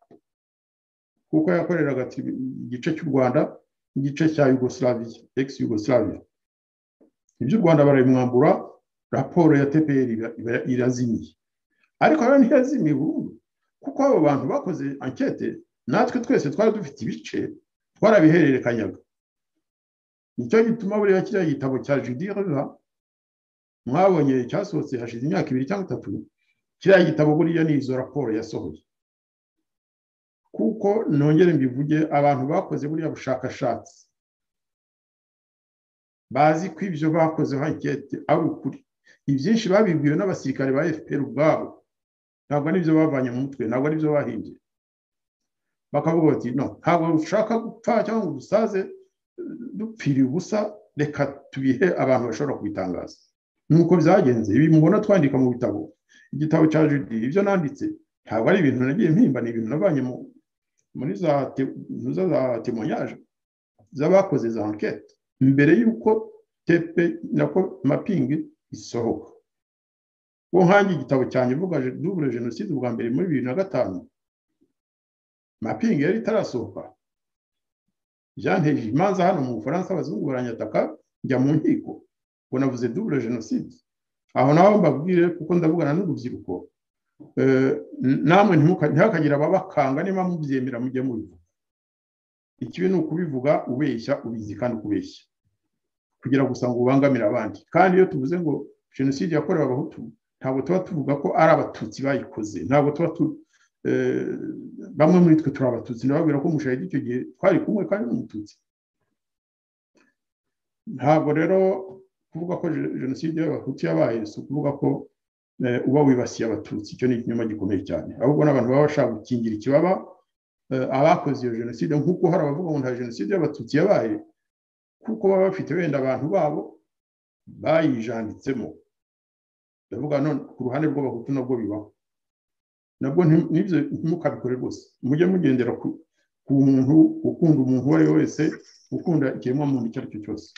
kuko yakoreraga igice cy'u rwanda n'igice cya yugoslavia ex yugoslavia iby'u rwanda barabimwambura raporo ya tpr irazimiye ariko rero ntiyazimiye burundu kuko abo bantu bakoze ankete natwe twese twari dufite ibice twarabihererekanyaga nicyo gituma buriya kiriya gitabo cya judiriva mwabonye cyasohotse hashize imyaka ibiri cyangwa itatu kiriya gitabo buriya ni izo raporo yasohoye kuko nongere mbivuge abantu bakoze buriya bushakashatsi bazi ko ibyo bakoze ankete ari ukuri ibyinshi babibwiwe n'abasirikare ba fpr ubwabo ntabwo ari ibyo bavanye mu mutwe ntabwo ari ibyo bahimbye bakavuga bati no ntabwo dushaka gupfa cyangwa ngo dusaze dupfiriye ubusa reka tubihe abantu bashobora kubitangaza nuko byagenze ibi mubona twandika mu bitabo igitabo cya judi ibyo nanditse ntabwo ari ibintu nagiye mpimba ni ibintu nabanye muri za temonyage z'abakoze za ankete mbere y'uko tepe nako mapingi isohoka uwo nkange igitabo cyanjye mvuga dubure jenoside ubwa mbere muri bibiri na gatanu mapingi yari itarasohoka byanteje imanza hano mu bufaransa abazungu baranyataka njya mu nkiko ngo navuze dubure jenoside aho naho mbabwire kuko ndavugana n'urubyiruko namwe ntihakagire ababakanga niba mubyemera mujye mubivuga ikibi ni ukubivuga ubeshya ubizi kandi ukubeshya kugira gusa ngo ubangamire abandi kandi iyo tuvuze ngo jenoside yakorewe abahutu ntabwo tuba tuvuga ko ari abatutsi bayikoze ntabwo tuba tu bamwe muri twe turi abatutsi ndababwira ko umushahidi icyo gihe twari kumwe kandi n'umututsi ntabwo rero kuvuga ko jenoside y'abahutu yabaye si ukuvuga ko uba wibasiye abatutsi icyo ni ikinyoma gikomeye cyane ahubwo n'abantu baba bashaka gukingira ikibaba abakoze iyo jenoside nk'uko hari abavuga ngo nta jenoside y'abatutsi yabaye kuko baba bafite wenda abantu babo bayijanditsemo ndavuga none ku ruhande rw'abahutu nabwo bibaho nabwo n'ibyo ntimukabikore rwose mujye mugendera ku muntu ukunda umuntu uwo ari we wese ukunda ikiremwamuntu icyo ari cyo cyose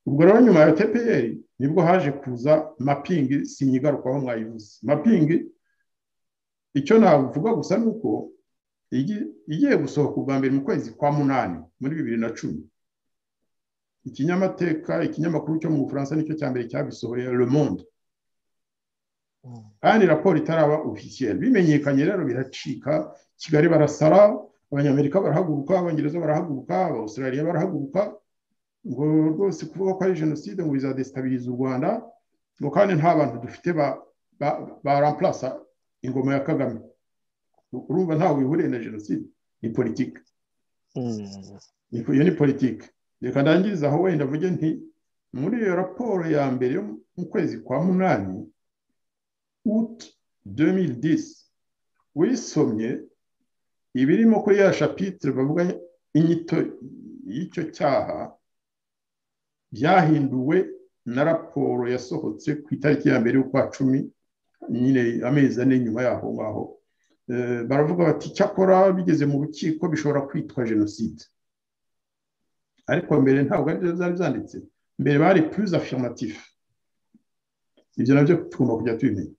ubwo rero nyuma ya tpr nibwo haje kuza mapingi sinyigarukaho mwayivuze mapingi icyo navuga gusa ni uko igiye gusohoka ubwa mbere mu kwezi kwa munani muri bibiri na cumi ikinyamateka ikinyamakuru cyo mu bufaransa nicyo cya mbere cyabisohoye le monde kandi raporo itaraba ofisiyeri bimenyekanye rero biracika kigali barasara abanyamerika barahaguruka abongereza barahaguruka abawusirariya barahaguruka ngo rwose kuvuga ko ari jenoside ngo bizadesitabiriza u rwanda ngo kandi nta bantu dufite ba rampurasa ingoma ya kagame urumva ntawe wihuriye na jenoside ni politiki iyo ni politiki reka ndangiriza aho wenda mvuge nti muri iyo raporo ya mbere yo mu kwezi kwa munani uti demilidisi wisomye ibirimo kuri ya shapitire bavuga inyito y'icyo cyaha byahinduwe na raporo yasohotse ku itariki ya mbere y'ukwa cumi nyine amezi ane nyuma y'aho ngaho baravuga bati cyakora bigeze mu rukiko bishobora kwitwa jenoside ariko mbere ntabwo ari byo byari byanditse mbere bari purize afiromatifu ibyo nabyo tugomba kujya tubimenya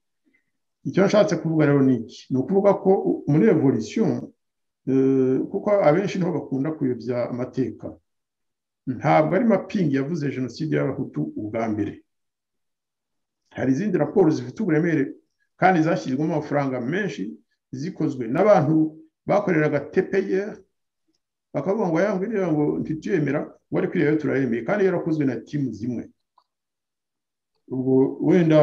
icyo nshatse kuvuga rero ni iki ni ukuvuga ko muri revolisiyo kuko abenshi niho bakunda kuyobya amateka ntabwo ari mapingi yavuze jenoside y'abahutu ubwa mbere hari izindi raporo zifite uburemere kandi zashyizwemo amafaranga menshi zikozwe n'abantu bakoreraga tepeye bakavuga ngo yangwiriye ngo ntituyemera ngo ariko iyo turayemeye kandi yarakozwe na timu zimwe ubwo wenda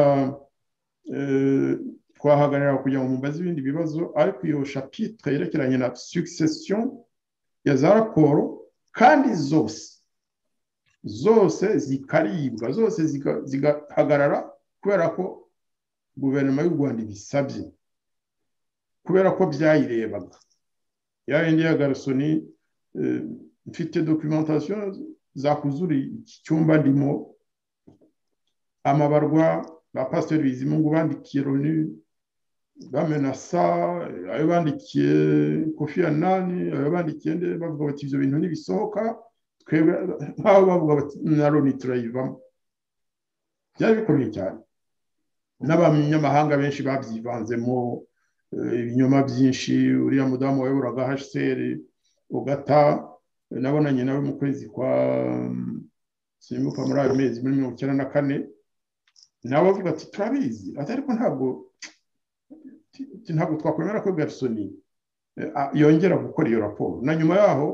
twahagarara kugira ngo mumbaze ibindi bibazo ariko iyo shapitire yerekeranye na sugisesiyo ya za raporo kandi zose zose zikaribwa zose zigahagarara kubera ko guverinoma y'u rwanda ibisabye kubera ko byayirebaga ya yindi ya garisoni mfite dokimentasiyo zakuzura iki cyumba ndimo amabarwa ba pasiteri bizimungu bandikiye roni bamenasa ayo bandikiye kofi anani ayo bandikiye nde bavuga bati ibyo bintu nibisohoka twebwe nk'aho bavuga bati na roni turayivamo byari bikomeye cyane n'abanyamahanga benshi babyivanzemo ibinyoma byinshi uriya mudamu wayoboraga hsr ugata nabonanye nawe mu kwezi kwa simbuka muri ayo mezi muri mirongo icyenda na kane nawe avuga ati turabizi ati ariko ntabwo ntabwo twakwemera ko garisoni yongera gukora iyo raporo na nyuma yaho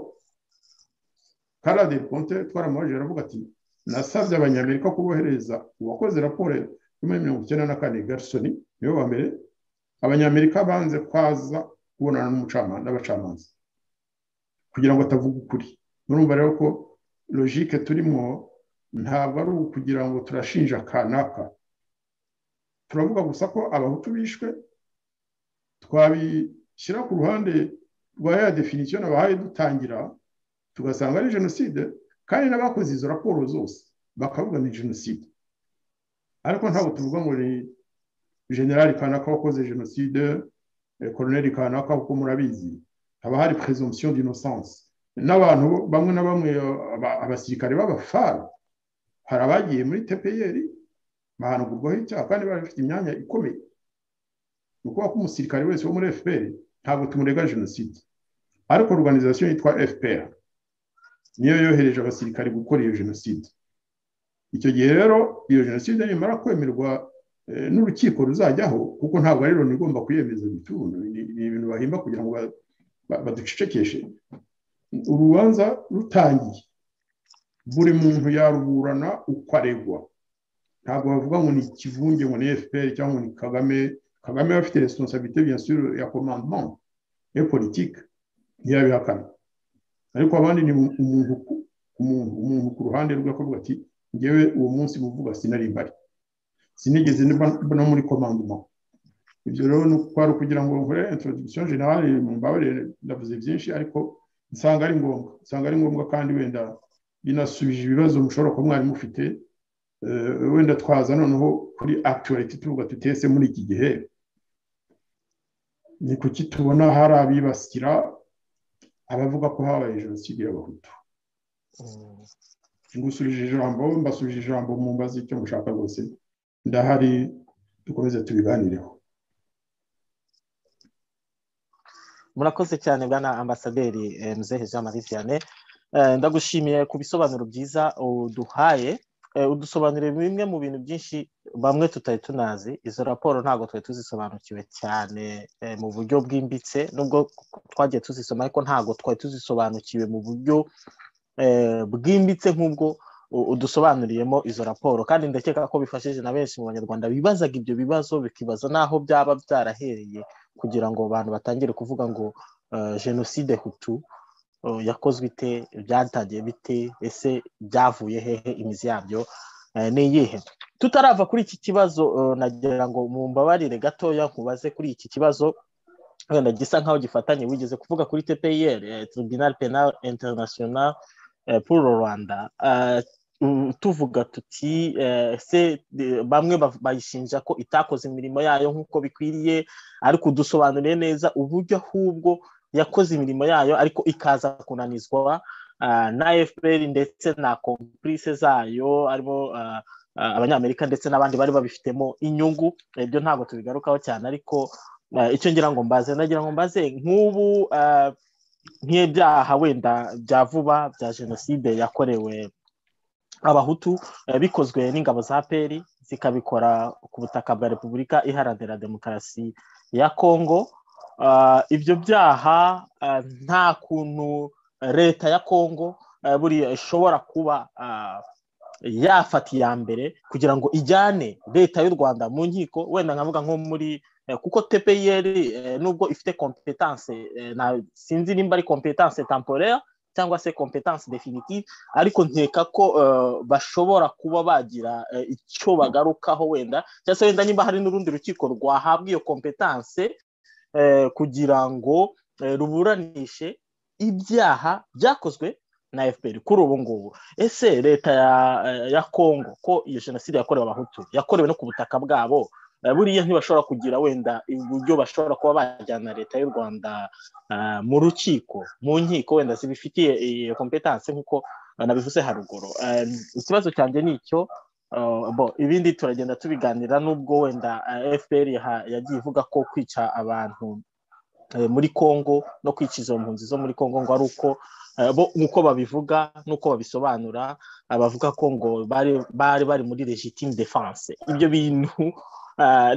karade konte twaramubaje aravuga ati nasabye abanyamerika kubohereza uwakoze raporo yo muri mirongo icyenda na kane garisoni niwe wa mbere abanyamerika banze kwaza kubonana n'abacamanza kugira ngo atavuga ukuri murumva rero ko logike turimo ntabwo ari ukugira ngo turashinja kanaka turavuga gusa ko abahutu bishwe twabishyira ku ruhande rwa ya definisiyo nabahaye dutangira tugasanga ari jenoside kandi n'abakoze izo raporo zose bakavuga ni jenoside ariko ntabwo tuvuga ngo ni generali kanaka wakoze jenoside koroneri kanaka kuko murabizi haba hari presumption d'innocence n'abantu bamwe na bamwe abasirikare b'abafara hari abagiye muri tpr bahanagurwaho icyaha kandi bari bafite imyanya ikomeye ni ukuvuga ko umusirikare wese wo muri fpr ntabwo tumurega jenoside ariko organization yitwa fpr niyo yohereje abasirikare gukora iyo jenoside icyo gihe rero iyo jenoside nimara kwemerwa n'urukiko ruzajyaho kuko ntabwo ari loni igomba kuyemeza imitungo ni ibintu bahimba kugira ngo baducecekeshe urubanza rutangiye buri muntu yaruburana uko aregwa ntabwo bavuga ngo ni ikivunge ngo ni fpr cyangwa ngo ni kagame kagame afite responsabilité bien sûr ya commandement ya politique ntiyabihakana ariko abandi ni umuntu umuntu ku ruhande rwe akavuga ati ngewe uwo munsi muvuga sinari mbari sinigeze no muri komandoma ibyo rero ni kwari ukugira ngo nkore introduction generale mu mbabarire ndavuze byinshi ariko nsanga ari ngombwa nsanga ari ngombwa kandi wenda binasubije ibibazo mushobora kuba mwari mufite wenda twaza noneho kuri actuality tuvuga tutese muri iki gihe ni kuki tubona hari abibasira abavuga ko habaye jenoside y'abahutu ngusubije ijambo mbasubije ijambo mumbaze icyo mushaka rwose ndahari dukomeze tubiganireho murakoze cyane bwana ambasaderi mzehe jean marie vianney ndagushimiye ku bisobanuro byiza uduhaye udusobanurire bimwe mu bintu byinshi bamwe tutari tunazi izo raporo ntabwo twari tuzisobanukiwe cyane mu buryo bwimbitse nubwo twagiye tuzisoma ariko ntabwo twari tuzisobanukiwe mu buryo bwimbitse nk'ubwo udusobanuriyemo izo raporo kandi ndakeka ko bifashije na benshi mu banyarwanda bibazaga ibyo bibazo bikibaza n'aho byaba byarahereye kugira ngo abantu batangire kuvuga ngo jenoside hutu yakozwe ite byatangiye bite ese byavuye hehe imizi yabyo ni iyihe tutarava kuri iki kibazo nagira ngo mumbabarire gatoya nkubaze kuri iki kibazo wenda gisa nkaho gifatanye wigeze kuvuga kuri tpir tribunal penal international pour rwanda tuvuga tuti se bamwe bayishinja ko itakoze imirimo yayo nk'uko bikwiriye ariko udusobanuriye neza uburyo ahubwo yakoze imirimo yayo ariko ikaza kunanizwa na fpr ndetse na kompulise zayo harimo abanyamerika ndetse n'abandi bari babifitemo inyungu ibyo ntabwo tubigarukaho cyane ariko icyo ngira ngo mbaze nagira ngo mbaze nk'ubu nk'ibyaha wenda bya vuba bya jenoside yakorewe abahutu bikozwe n'ingabo za peri zikabikora ku butaka bwa repubulika iharanira demokarasi ya kongo ibyo byaha nta kuntu leta ya kongo buriya ishobora kuba yafata iya mbere kugira ngo ijyane leta y'u rwanda mu nkiko wenda nkavuga nko muri kuko tpir nubwo ifite kompetanse sinzi nimba ari kompetanse temporaire cyangwa se kompetanse definitive ariko nkeka ko bashobora kuba bagira icyo bagarukaho wenda cyangwa se wenda niba hari n'urundi rukiko rwahabwa iyo kompetanse kugira ngo ruburanishe ibyaha byakozwe na fpr kuri ubu ngubu ese leta ya kongo ko iyo jenoside yakorewe abahutu yakorewe no ku butaka bwabo buriya ntibashobora kugira wenda uburyo bashobora kuba bajyana leta y'u rwanda mu rukiko mu nkiko wenda zibifitiye iyo kompetanse nk'uko nabivuze haruguru ikibazo cyanjye ni icyo ibindi turagenda tubiganira n'ubwo wenda fpr yagiye ivuga ko kwica abantu muri congo no kwica izo mpunzi zo muri congo ngo ari uko nk'uko babivuga n'uko babisobanura bavuga ko ngo bari bari muri legitime defense ibyo bintu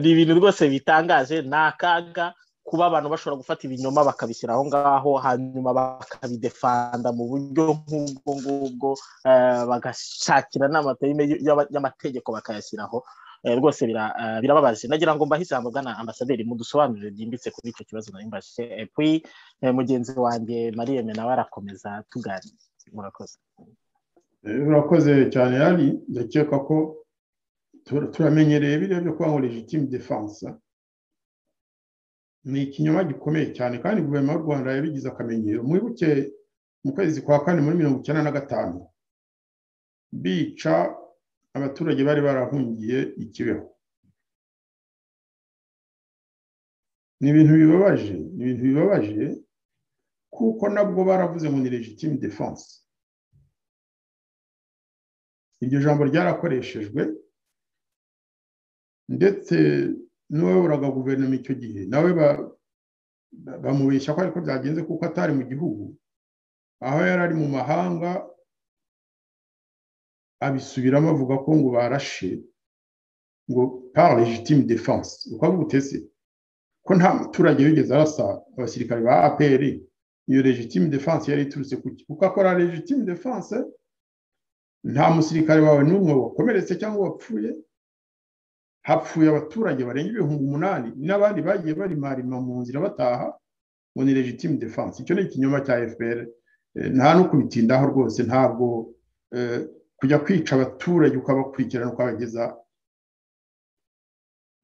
ni ibintu rwose bitangaje ni akaga kuba abantu bashobora gufata ibinyoma bakabishyira aho ngaho hanyuma bakabidefanda mu buryo nk'ubwo ngubwo bagashakira n'amateme y'amategeko bakayashyiraho rwose birababaje nagira ngo mbahe ijambo bwana ambasaderi mudusobanurire byimbitse kuri icyo kibazo nari mbashije epi mugenzi wanjye mariye nawe arakomeza tuganira murakoze urakoze cyane yari ndakeka ko turamenyereye biriya byo kuba ngo legitime defense ni ikinyoma gikomeye cyane kandi guverinoma y'u rwanda yabigize akamenyero mwibuke mu kwezi kwa kane muri mirongo icyenda na gatanu bica abaturage bari barahungiye ikibeho ni ibintu bibabaje ni ibintu bibabaje kuko nabwo baravuze ngo ni legitime defense iryo jambo ryarakoreshejwe ndetse n'uwayoboraga guverinoma icyo gihe nawe bamubeshya ko ariko byagenze kuko atari mu gihugu aho yari ari mu mahanga abisubiramo avuga ko ngo barashe ngo par legitime defense uko avuga utese ko nta muturage wigeze arasa abasirikare ba apr iyo legitime defense yari iturutse kuki kuko akora legitime defense nta musirikare wawe n'umwe wakomeretse cyangwa wapfuye hapfuye abaturage barenga ibihumbi umunani n'abandi bagiye barimarima mu nzira bataha ngo ni legitime defense icyo ni ikinyoma cya fpr nta no kubitindaho rwose ntabwo kujya kwica abaturage ukabakurikirana ukabageza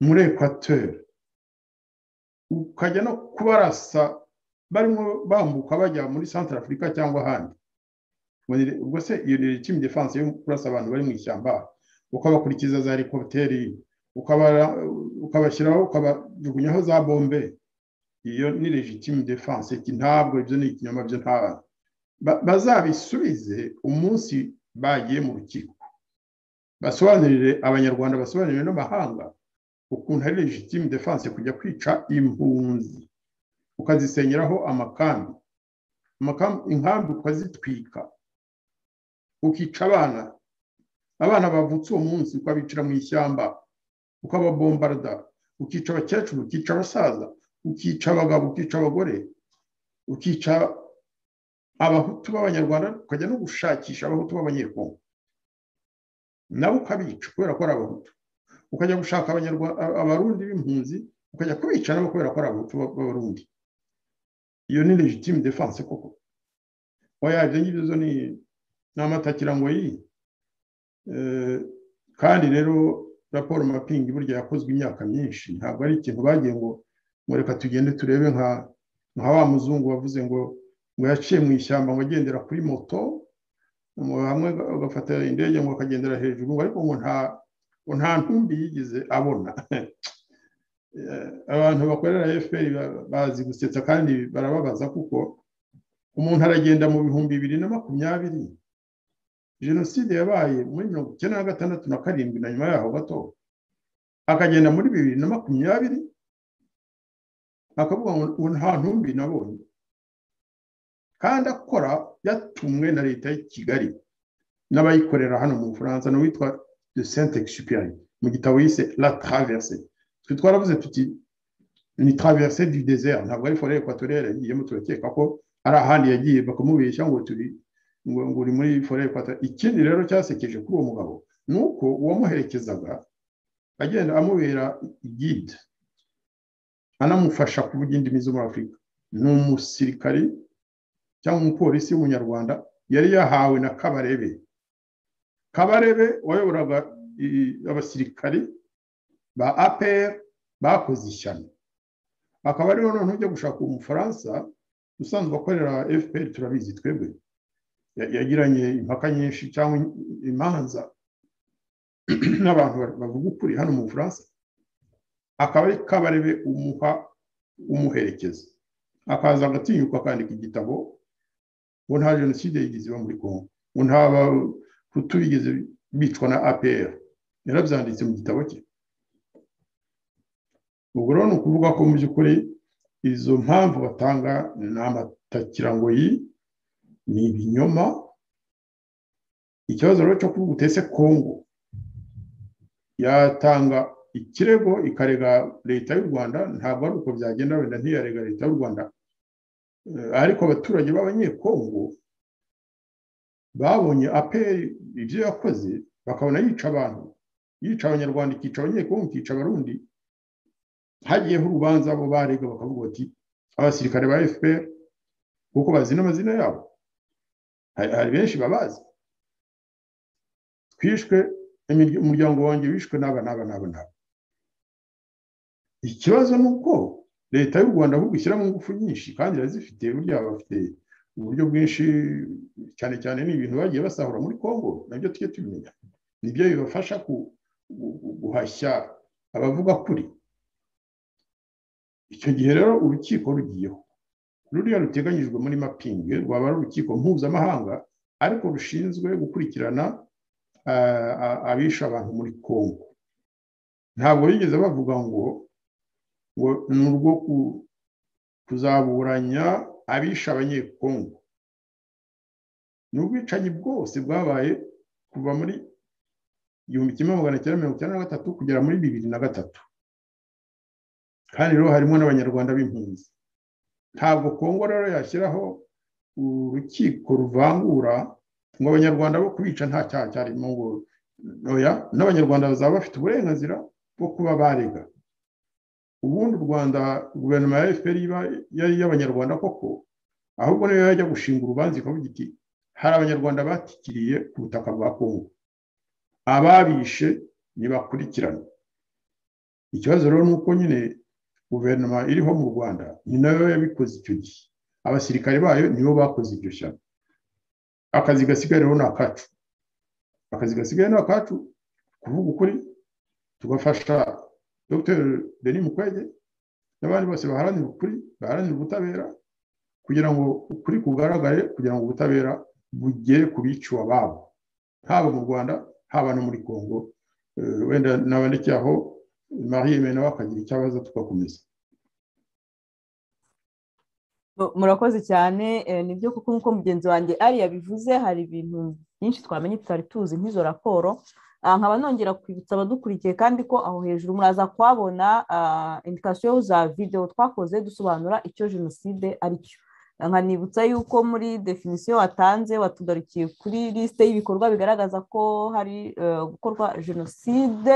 muri ekwatori ukajya no kubarasa barimo bambuka bajya muri santara afurika cyangwa ahandi ubwo se iyo ni legitime defense yo kurasa abantu bari mu ishyamba ukabakurikiza za helikopteri ukabashyiraho ukabajugunyaho za bombe iyo ni legitime defense ntabwo ibyo ni ikinyoma byo ntabwo bazabisubize umunsi bagiye mu rukiko basobanurire abanyarwanda basobanurire n'amahanga ukuntu ari legitime defense kujya kwica impunzi ukazisenyeraho amakambi inkambi ukazitwika ukica abana abana bavutse uwo munsi ukabicira mu ishyamba ukababombarda ukica abakecuru ukica abasaza ukica abagabo ukica abagore ukica abahutu b'abanyarwanda ukajya no gushakisha abahutu b'abanyekongo nabo ukabica kubera ko ari abahutu ukajya gushaka abarundi b'impunzi ukajya kubica nabo kubera ko ari abahutu b'abarundi iyo ni legitime defanse koko wayaje nk'ibizo ni n'amatakira ngo yi kandi rero raporo mapingi burya yakozwe imyaka myinshi ntabwo ari ikintu bagiye ngo ngo reka tugende turebe nka nka wa muzungu wavuze ngo ngo yaciye mu ishyamba ngo agendera kuri moto hamwe agafata indege ngo akagendera hejuru ariko ngo nta ngo nta ntumbi yigeze abona abantu bakorera efuperi bazi gusetsa kandi barababaza kuko umuntu aragenda mu bihumbi bibiri na makumyabiri jenoside yabaye muri mirongo icyenda na gatandatu na karindwi na nyuma yaho gato akagenda muri bibiri na makumyabiri akavuga ngo nta ntumbi nabonye kandi akora yatumwe na leta y'i kigali n'abayikorera hano mu bufaransa n'uwitwa de sainte exupéry mu gitabo yise la traverse twe twaravuze tuti ni traverse du désert ntabwo ari forêt equatoriale yagiyemo turakeka ko ari ahandi yagiye bakamubeshya ngo turi ngo uri muri forêt equatoriale ikindi rero cyasekeje kuri uwo mugabo ni uko uwamuherekezaga agenda amubera guide anamufasha kuvuga indimi zo muri afurika ni umusirikari cyangwa umupolisi w'umunyarwanda yari yahawe na kabarebe kabarebe wayoboraga abasirikari ba apr bakoze ishyano akaba ariho noneho ujya gushaka umufaransa usanzwe akorera fpr turabizi twebwe yagiranye impaka nyinshi cyangwa imanza n'abantu bavuga ukuri hano mu bufaransa akaba ari kabarebe umuha umuherekeza akaza agatinyuka akandika igitabo ngo nta jenoside yigeze iba muri kongo ngo nta bahutu bigeze bicwa na apr yarabyanditse mu gitabo cye ubwo rero ni ukuvuga ko mu by'ukuri izo mpamvu batanga ni amatakirangoyi ni ibinyoma ikibazo rero cyo kuvuga utese kongo yatanga ikirego ikarega leta y'u rwanda ntabwo ari uko byagenda wenda ntiyarega leta y'u rwanda ariko abaturage b'abanyekongo babonye aperi ibyo yakoze bakabona yica abantu yica abanyarwanda ikica abanyekongo ikica abarundi hagiyeho urubanza abo barega bakavuga bati abasirikare ba fpr kuko bazi n'amazina yabo hari benshi babazi twishwe umuryango wanjye wishwe n'aba n'aba n'aba n'aba ikibazo ni uko leta y'u rwanda ahubwo ishyiramo ingufu nyinshi kandi irazifite burya bafite uburyo bwinshi cyane cyane ni ibintu bagiye basahura muri congo nabyo tujye tubimenya nibyo bibafasha guhashya abavuga kuri icyo gihe rero urukiko rugiyeho ruriya ruteganyijwe muri mapingi rwaba ari urukiko mpuzamahanga ariko rushinzwe gukurikirana abisha abantu muri congo ntabwo bigeze bavuga ngo ngo ni urwo kuzaburanya abisha abanyekongo ni ubwicanyi bwose bwabaye kuva muri igihumbi kimwe magana cyenda mirongo icyenda na gatatu kugera muri bibiri na gatatu kandi rero harimo n'abanyarwanda b'impunzi ntabwo kongo rero yashyiraho urukiko ruvangura ngo abanyarwanda bo kubica nta cyaha cyarimo ngo oya n'abanyarwanda bazaba bafite uburenganzira bwo kuba barega ubundi u rwanda guverinoma ya efuperi yari iy'abanyarwanda koko ahubwo niyo yajya gushinga urubanza ikavuga iti hari abanyarwanda batikiriye ku butaka bwa kongo ababishe ntibakurikirane ikibazo rero ni uko nyine guverinoma iriho mu rwanda ni nayo yabikoze icyo gihe abasirikare bayo nibo bakoze iryo shyano akazi gasigaye rero ni akacu akazi gasigaye ni akacu kuvuga ukuri tugafasha dr denis mukwege n'abandi bose baharanira ukuri baharanira ubutabera kugira ngo ukuri kugaragare kugira ngo ubutabera bugere ku biciwe ababo haba mu rwanda haba no muri congo wenda nabandike aho mariye nawe akagira icyo abaza tugakomeza murakoze cyane nibyo kuko nk'uko mugenzi wanjye ari yabivuze hari ibintu byinshi twamenye tutari tuzi nk'izo raporo nkaba nongera kwibutsa abadukurikiye kandi ko aho hejuru muraza kuhabona indikasiyo za videwo twakoze dusobanura icyo jenoside ari cyo nkanibutsa yuko muri definisiyo watanze watugarukiye kuri lisite y'ibikorwa bigaragaza ko hari gukorwa jenoside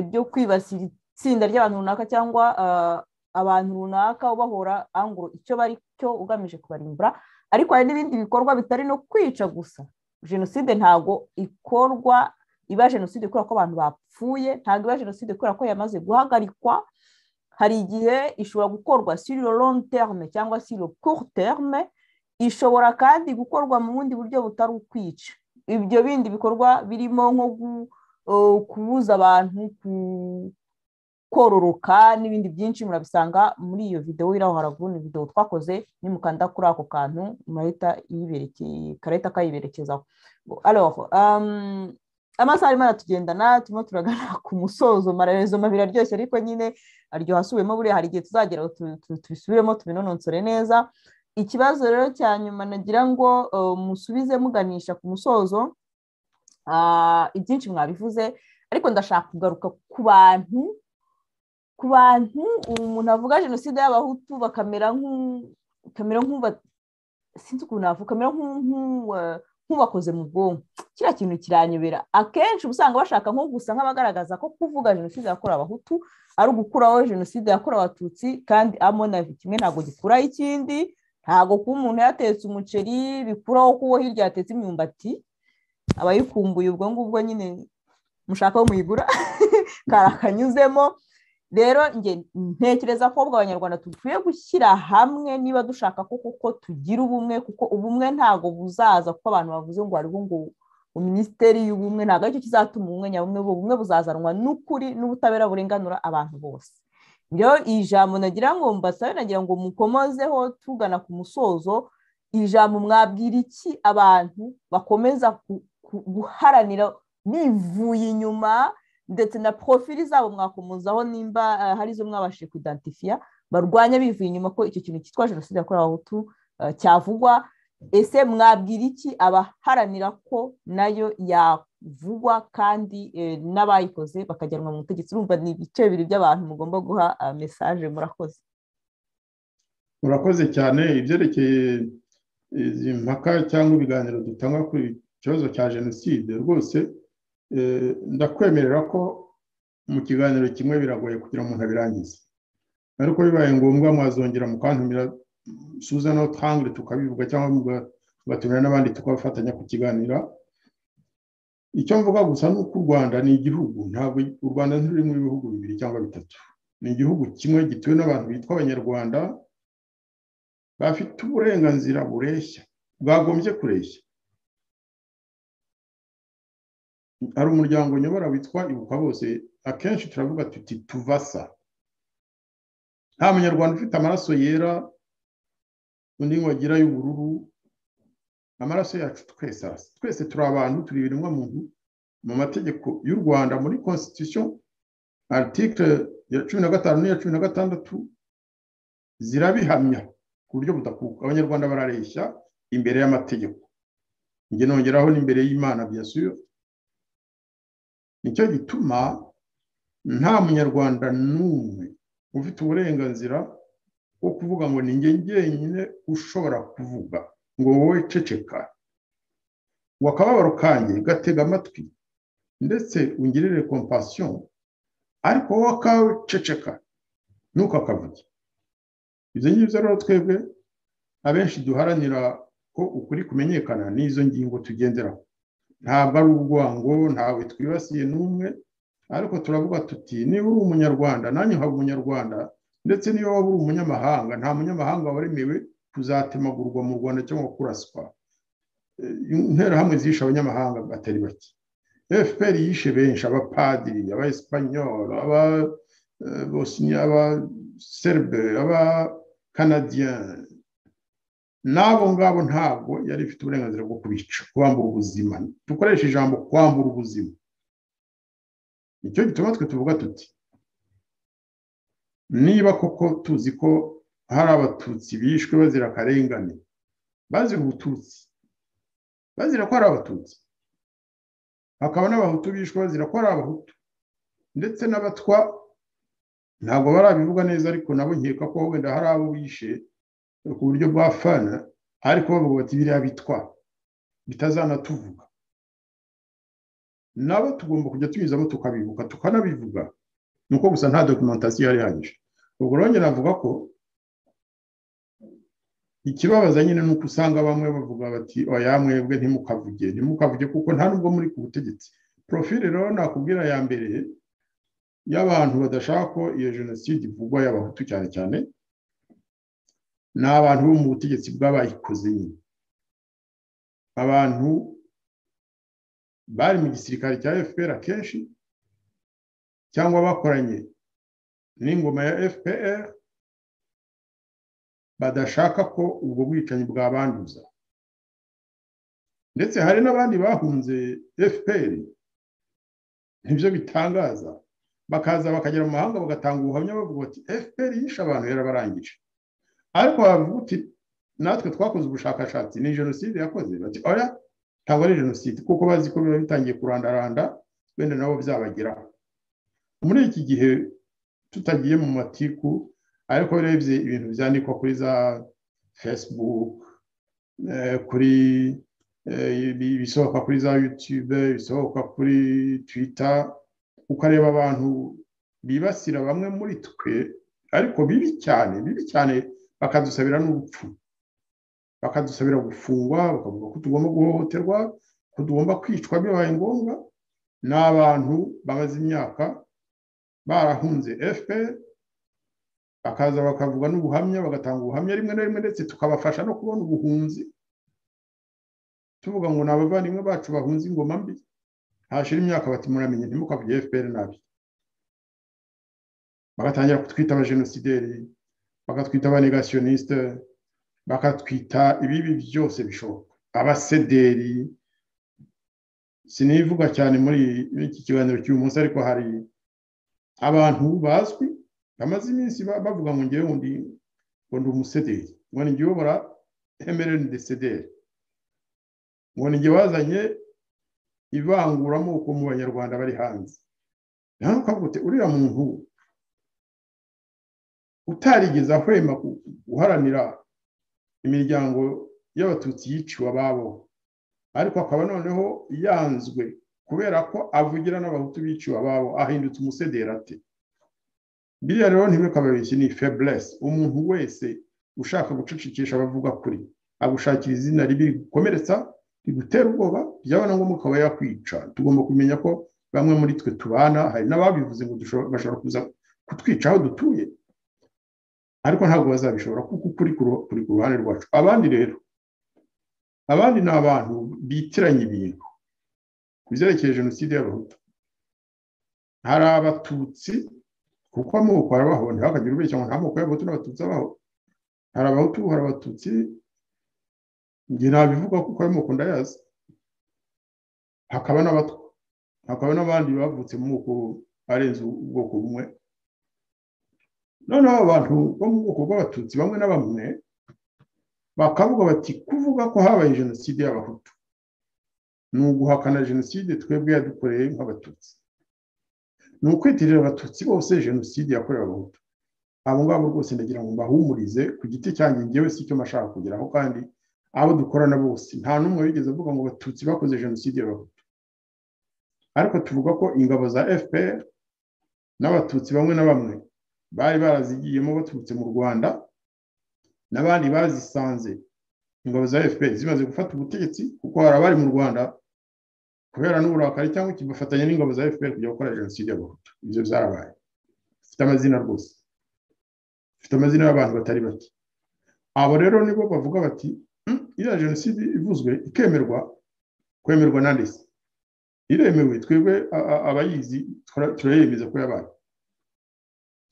byo kwibasira itsinda ry'abantu runaka cyangwa abantu runaka ubahora anguro icyo bari cyo ugamije kubarimbura ariko hari n'ibindi bikorwa bitari no kwica gusa jenoside ntabwo ikorwa iba jenoside kubera ko abantu bapfuye ntabwo iba jenoside kubera ko yamaze guhagarikwa hari igihe ishobora gukorwa siro long terme cyangwa siro court terme ishobora kandi gukorwa mu bundi buryo butari ukwica ibyo bindi bikorwa birimo nko kubuza abantu ku kororoka n'ibindi byinshi murabisanga muri iyo videwo iri aho haraguru ni videwo twakoze nimukanda kuri ako kantu murahita karahita kayiberekezaho amasaha arimo aratugendana turimo turagana ku musozo amarezo mabiri aryoshye ariko nyine aryoha asubiwemo buriya hari igihe tuzagera tubisubiremo tubinonosore neza ikibazo rero cya nyuma nagira ngo musubize muganisha ku musozo ibyinshi mwabivuze ariko ndashaka kugaruka ku bantu ku bantu umuntu avuga jenoside y'abahutu bakamera nk'uba sinzi ukuntu navuga kamera nk'ubakoze mu bwonko kiriya kintu kiranyobera akenshi uba usanga bashaka nko gusa nk'abagaragaza ko kuvuga jenoside yakorewe abahutu ari ugukuraho jenoside yakorewe abatutsi kandi amonavi kimwe ntabwo gikuraho ikindi ntabwo kuba umuntu yatetse umuceri bikuraho ko uwo hirya yatetse imyumbati abayikumbuye ubwo ngubwo nyine mushaka aho muyigura karakanyuzemo rero ntekereza ko ahubwo abanyarwanda dukwiye gushyira hamwe niba dushaka ko kuko tugira ubumwe kuko ubumwe ntabwo buzaza kuko abantu bavuze ngo hariho ngo minisiteri y'ubumwe ntabwo aricyo kizatuma ubumwe nyabumwe ubumwe buzazanwa n'ukuri n'ubutabera burenganura abantu bose rero iyi jambo nagira ngo mbasabe nagira ngo mukomozeho tugana ku musozo iyi jambo mwabwira iki abantu bakomeza guharanira bivuye inyuma ndetse na porofili zabo mwakomozaho nimba hari izo mwabashije kudantifiya barwanya bivuye inyuma ko icyo kintu cyitwa jenoside yakorewe abahutu cyavugwa ese mwabwira iki abaharanira ko nayo yavugwa kandi n'abayikoze bakajyanwa mu butegetsi urumva ni ibice bibiri by'abantu mugomba guha mesaje murakoze murakoze cyane ibyerekeye izi mpaka cyangwa ibiganiro dutanga ku kibazo cya jenoside rwose ndakwemerera ko mu kiganiro kimwe biragoye kugira umuntu abirangize ariko bibaye ngombwa mwazongera mukantumira suza no tangire tukabivuga cyangwa mugatumira n'abandi tukabafatanya kukiganira icyo mvuga gusa ni uko u rwanda ni igihugu ntabwo u rwanda ntiruri mu bihugu bibiri cyangwa bitatu ni igihugu kimwe gituwe n'abantu bitwa abanyarwanda bafite uburenganzira bureshya bwagombye kureshya hari umuryango nyobora witwa ibuka bose akenshi turavuga tuti tuvasa nta munyarwanda ufite amaraso yera undi wagira y'ubururu amaraso yacu twese arasa twese turi abantu turi ibiremwa muntu mu mategeko y'u rwanda muri constitution article ya cumi na gatanu n'iya cumi na gatandatu zirabihamya ku buryo budakuka abanyarwanda barareshya imbere y'amategeko njye nongeraho n'imbere y'imana byasuyo nicyo gituma nta munyarwanda n'umwe ufite uburenganzira bwo kuvuga ngo ni njye njyenyine ushobora kuvuga ngo wowe ceceka ngo akababaro kanjye gatega amatwi ndetse ungirire kompasiyo ariko wowe akawe ceceka ntukakavuge ibyo ngibyo rero twebwe abenshi duharanira ko ukuri kumenyekana n'izo ngingo tugenderaho ntabwo ari urwango ntawe twibasiye n'umwe ariko turavuga tuti niba uri umunyarwanda nanjye nkaba umunyarwanda ndetse niba waba uri umunyamahanga nta munyamahanga wemewe kuzatemagurwa mu rwanda cyangwa kuraswa interahamwe zishe abanyamahanga batari bake fpr yishe benshi abapadiri abaespanyol abaserbe abakanadiyen n'abo ngabo ntabwo yari ifite uburenganzira bwo kubica kubambura ubuzima dukoresha ijambo kwambura ubuzima nicyo gituma twe tuvuga tuti niba koko tuzi ko hari abatutsi bishwe bazira akarengane bazira ubututsi bazira ko ari abatutsi hakaba n'abahutu bishwe bazira ko ari abahutu ndetse n'abatwa ntabwo barabivuga neza ariko nabo nkeka ko wenda hari abo bishe ku buryo bwafana ariko bavuga bati biriya bitwa bitazanatuvuga nabo tugomba kujya tunyuzamo tukabibuka tukanabivuga ni uko gusa nta dokumentasiyo yari ihagije ubwo rero avuga ko ikibabaza nyine ni uko usanga bamwe bavuga bati oya mwebwe ntimukavuge ntimukavuge kuko nta nubwo muri ku butegetsi porofile rero nakubwira ya mbere y'abantu badashaka ko iyo jenoside ivugwa y'abahutu cyane cyane ni abantu bo mu butegetsi bw'abayikoze nyine abantu bari mu gisirikare cya fpr akenshi cyangwa bakoranye n'ingoma ya fpr badashaka ko ubwo bwicanyi bwabanduza ndetse hari n'abandi bahunze fpr ntibyo bitangaza bakaza bakagera mu mahanga bagatanga ubuhamya bavuga bati fpr yishe abantu yarabarangije ariko wavuga uti natwe twakoze ubushakashatsi ni jenoside yakoze bati oya ntabwo ari jenoside kuko bazi ko biba bitangiye kurandaranda wenda nabo byabageraho muri iki gihe tutagiye mu matiku ariko urebye ibintu byandikwa kuri za facebook kuri ibisohoka kuri za yutube ibisohoka kuri twita ukareba abantu bibasira bamwe muri twe ariko bibi cyane bibi cyane bakadusabira n'urupfu bakadusabira gufungwa bakavuga ko tugomba guhohoterwa ko tugomba kwicwa bibaye ngombwa ni abantu bamaze imyaka barahunze fpr bakaza bakavuga n'ubuhamya bagatanga ubuhamya rimwe na rimwe ndetse tukabafasha no kubona ubuhunzi tuvuga ngo ni abavandimwe bacu bahunze ingoma mbi hashira imyaka bati muramenye ntimukavuge fpr nabi bagatangira kutwita abajenosideri bakatwita abanegasiyoniste bakatwita ibibi byose bishoboka abasederi sinivuga cyane muri iki kiganiro cy'uyu munsi ariko hari abantu bazwi bamaze iminsi bavuga ngo ngewe undi ngo ndi umusederi ngo ni uyobora emereni de sederi ngo ni ngewe wazanye ivanguramoko mu banyarwanda bari hanze nawe ukavute uriya muntu utarigeze ahwema guharanira imiryango y'abatutsi yiciwe ababo ariko akaba noneho yanzwe kubera ko avugira n'abahutu biciwe ababo ahindutse umusederi ate biriya rero ntibikababeshye ni feburesi umuntu wese ushaka gucecekesha abavuga kuri agushakira izina ribi rigukomeretsa rigutera ubwoba byabona ngombwa ukaba yakwica tugomba kumenya ko bamwe muri twe tubana hari n'ababivuze ngo bashobora kuza kutwica aho dutuye ariko ntabwo bazabishobora kuko kuri ku ruhande rwacu abandi rero abandi ni abantu bitiranya ibintu ku byerekeye jenoside y'abahutu hari abatutsi kuko amoko arabaho ntihakagire ubeshya ngo nta moko y'abahutu n'abatutsi abaho hari abahutu hari abatutsi njye nabivuga kuko ayo moko ndayazi hakaba n'abatwa hakaba n'abandi bavutse mu moko arenze ubwoko bumwe noneho abantu bo mu bwoko bw'abatutsi bamwe na bamwe bakavuga bati kuvuga ko habaye jenoside y'abahutu ni uguhakana jenoside twebwe yadukoreye nk'abatutsi ni ukwitirira abatutsi bose jenoside yakorewe abahutu abo ngabo rwose ndagira ngo mbahumurize ku giti cyanjye ngewe si icyo nashaka kugeraho kandi abo dukorana bose nta n'umwe wigeze avuga ngo abatutsi bakoze jenoside y'abahutu ariko tuvuga ko ingabo za fpr n'abatutsi bamwe na bamwe bari barazigiyemo baturutse mu rwanda n'abandi bazisanze ingabo za fpr zimaze gufata ubutegetsi kuko hari abari mu rwanda kubera n'uburakari cyangwa kibafatanya n'ingabo za fpr kujya gukora jenoside y'abahutu ibyo byarabaye bifite amazina rwose bifite amazina y'abantu batari bake abo rero nibo bavuga bati iriya jenoside ivuzwe ikemerwa kwemerwa na ndetse iremewe twebwe abayizi turayemeza ko yabaye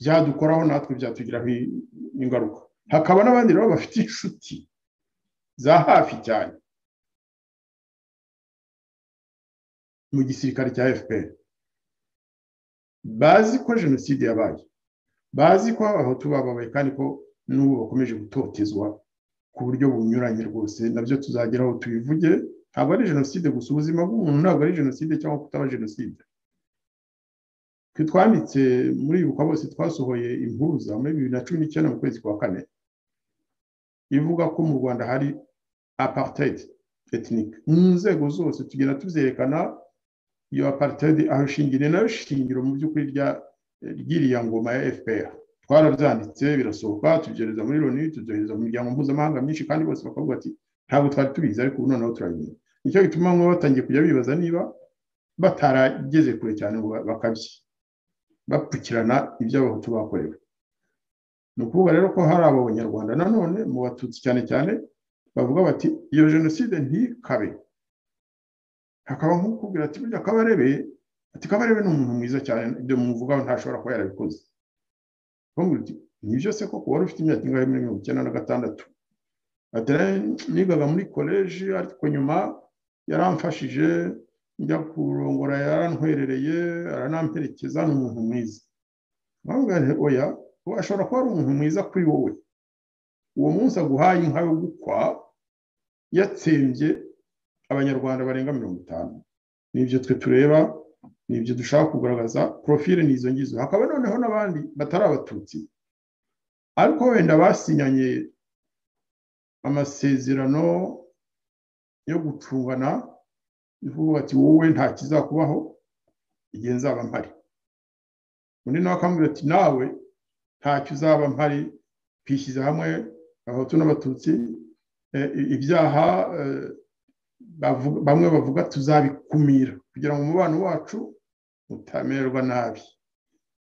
byadukoraho natwe byatugiraho ingaruka hakaba n'abandi rero bafite inshuti za hafi cyane mu gisirikare cya fpr bazi ko jenoside yabaye bazi ko abahutu bababaye kandi ko n'ubu bakomeje gutotezwa ku buryo bunyuranye rwose nabyo tuzageraho tubivuge ntabwo ari jenoside gusa ubuzima bw'umuntu ntabwo ari jenoside cyangwa kutaba jenoside twe twanditse muri ibuka bose twasohoye impuza muri bibiri na cumi n'icyenda mu kwezi kwa kane ivuga ko mu rwanda hari apartheid tekinike mu nzego zose tugenda tubyerekana iyo apartheid aho ishingiriye nayo shingiro mu by'ukuri ry'iriya ngoma ya fpr twarabyanditse birasohoka tubyohereza muri loni tubyohereza mu miryango mpuzamahanga myinshi kandi bose bakavuga ati ntabwo twari tubizi ariko ubu noneho turabimenya nicyo gituma bamwe batangiye kujya bibaza niba batarageze kure cyane ngo bakabye bapfukirana ibyo abahutu bakorewe ni ukuvuga rero ko hari abo banyarwanda nanone mu batutsi cyane cyane bavuga bati iyo jenoside ntikabe hakaba nk'ukubwira ati burya kabarebe ati kabarebe ni umuntu mwiza cyane ibyo muvugaho ntashobora kuba yarabikoze nibyo se koko wari ufite imyaka ingahe muri mirongo icyenda na gatandatu nigaga muri koleji ariko nyuma yaramfashije njya kurongora yarantwerereye aranamperekeza ni umuntu mwiza oya ubu ashobora kuba ari umuntu mwiza kuri wowe uwo munsi aguhaye inka yo gukwa yatsembye abanyarwanda barenga mirongo itanu nibyo twe tureba nibyo dushaka kugaragaza porofile ni izo ngizo hakaba noneho n'abandi batari abatutsi ariko wenda basinyanye amasezerano yo gucungana ivuga ati wowe nta kizakubaho igihe nzaba mpari undi nawe akambwira ati nawe ntacyo uzaba mpari twishyize hamwe abahutu n'abatutsi ibyaha bamwe bavuga tuzabikumira kugira ngo umubano wacu utamererwa nabi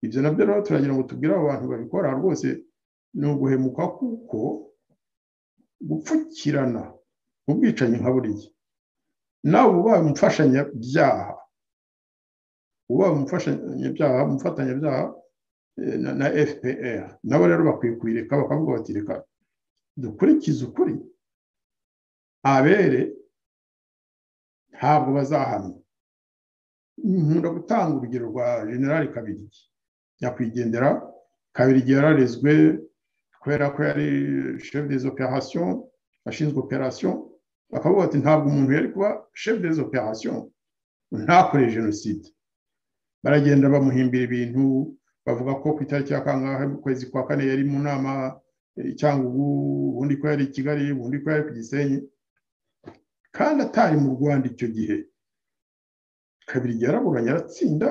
ibyo nabyo rero turagira ngo tubwire abo bantu babikora rwose ni uguhemuka kuko gupfukirana ubwicanyi nka buriya nawe ubaye umufashanyabyaha ubaye umufashanyabyaha umufatanyabyaha na fpr nabo rero bakwiye kuyireka bakavuga bati reka dukurikize ukuri abere ntabwo bazahanwa nkunda gutanga urugero rwa generali kabirigi nyakwigendera kabirigi yararezwe kubera ko yari chef des opérations ashinzwe operation bakavuga ati ntabwo umuntu yari kuba chef des opérations ntakore jenoside baragenda bamuhimbira ibintu bavuga ko ku itariki ya kangahe mu kwezi kwa kane yari mu nama cyangwa ubu ubundi ko yari i kigali ubundi ko yari ku gisenyi kandi atari mu rwanda icyo gihe kabiri yaraburanye aratsinda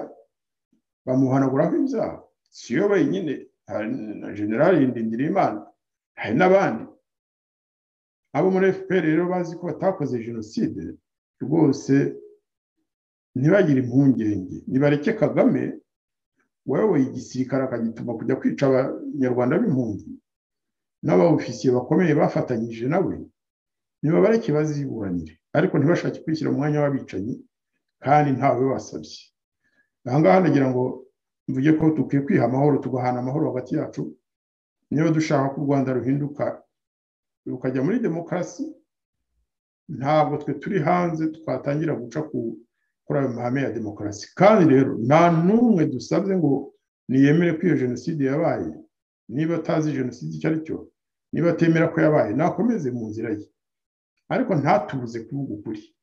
bamuhanaguraho ibyaha si yo wenyine hari na generali ndindirimana hari n'abandi abo muri fpr rero bazi ko batakoze jenoside rwose ntibagire impungenge nibareke kagame wayoboye igisirikare akagituma kujya kwica abanyarwanda b'impunzi n'abawufisiye bakomeye bafatanyije nawe niba bareke baziburanire ariko ntibashake kwishyira umwanya w'abicanyi kandi ntawe wasabye ahangaha nagira ngo mvuge ko dukwiye kwiha amahoro tugahana amahoro hagati yacu niba dushaka ko u rwanda ruhinduka rukajya muri demokarasi ntabwo twe turi hanze twatangira guca kuri ayo mahame ya demokarasi kandi rero nta n'umwe dusabye ngo niyemere ko iyo jenoside yabaye niba atazi jenoside icyo ari cyo niba atemera ko yabaye nakomeze mu nzira ye ariko ntatubuze kuvuga ukuri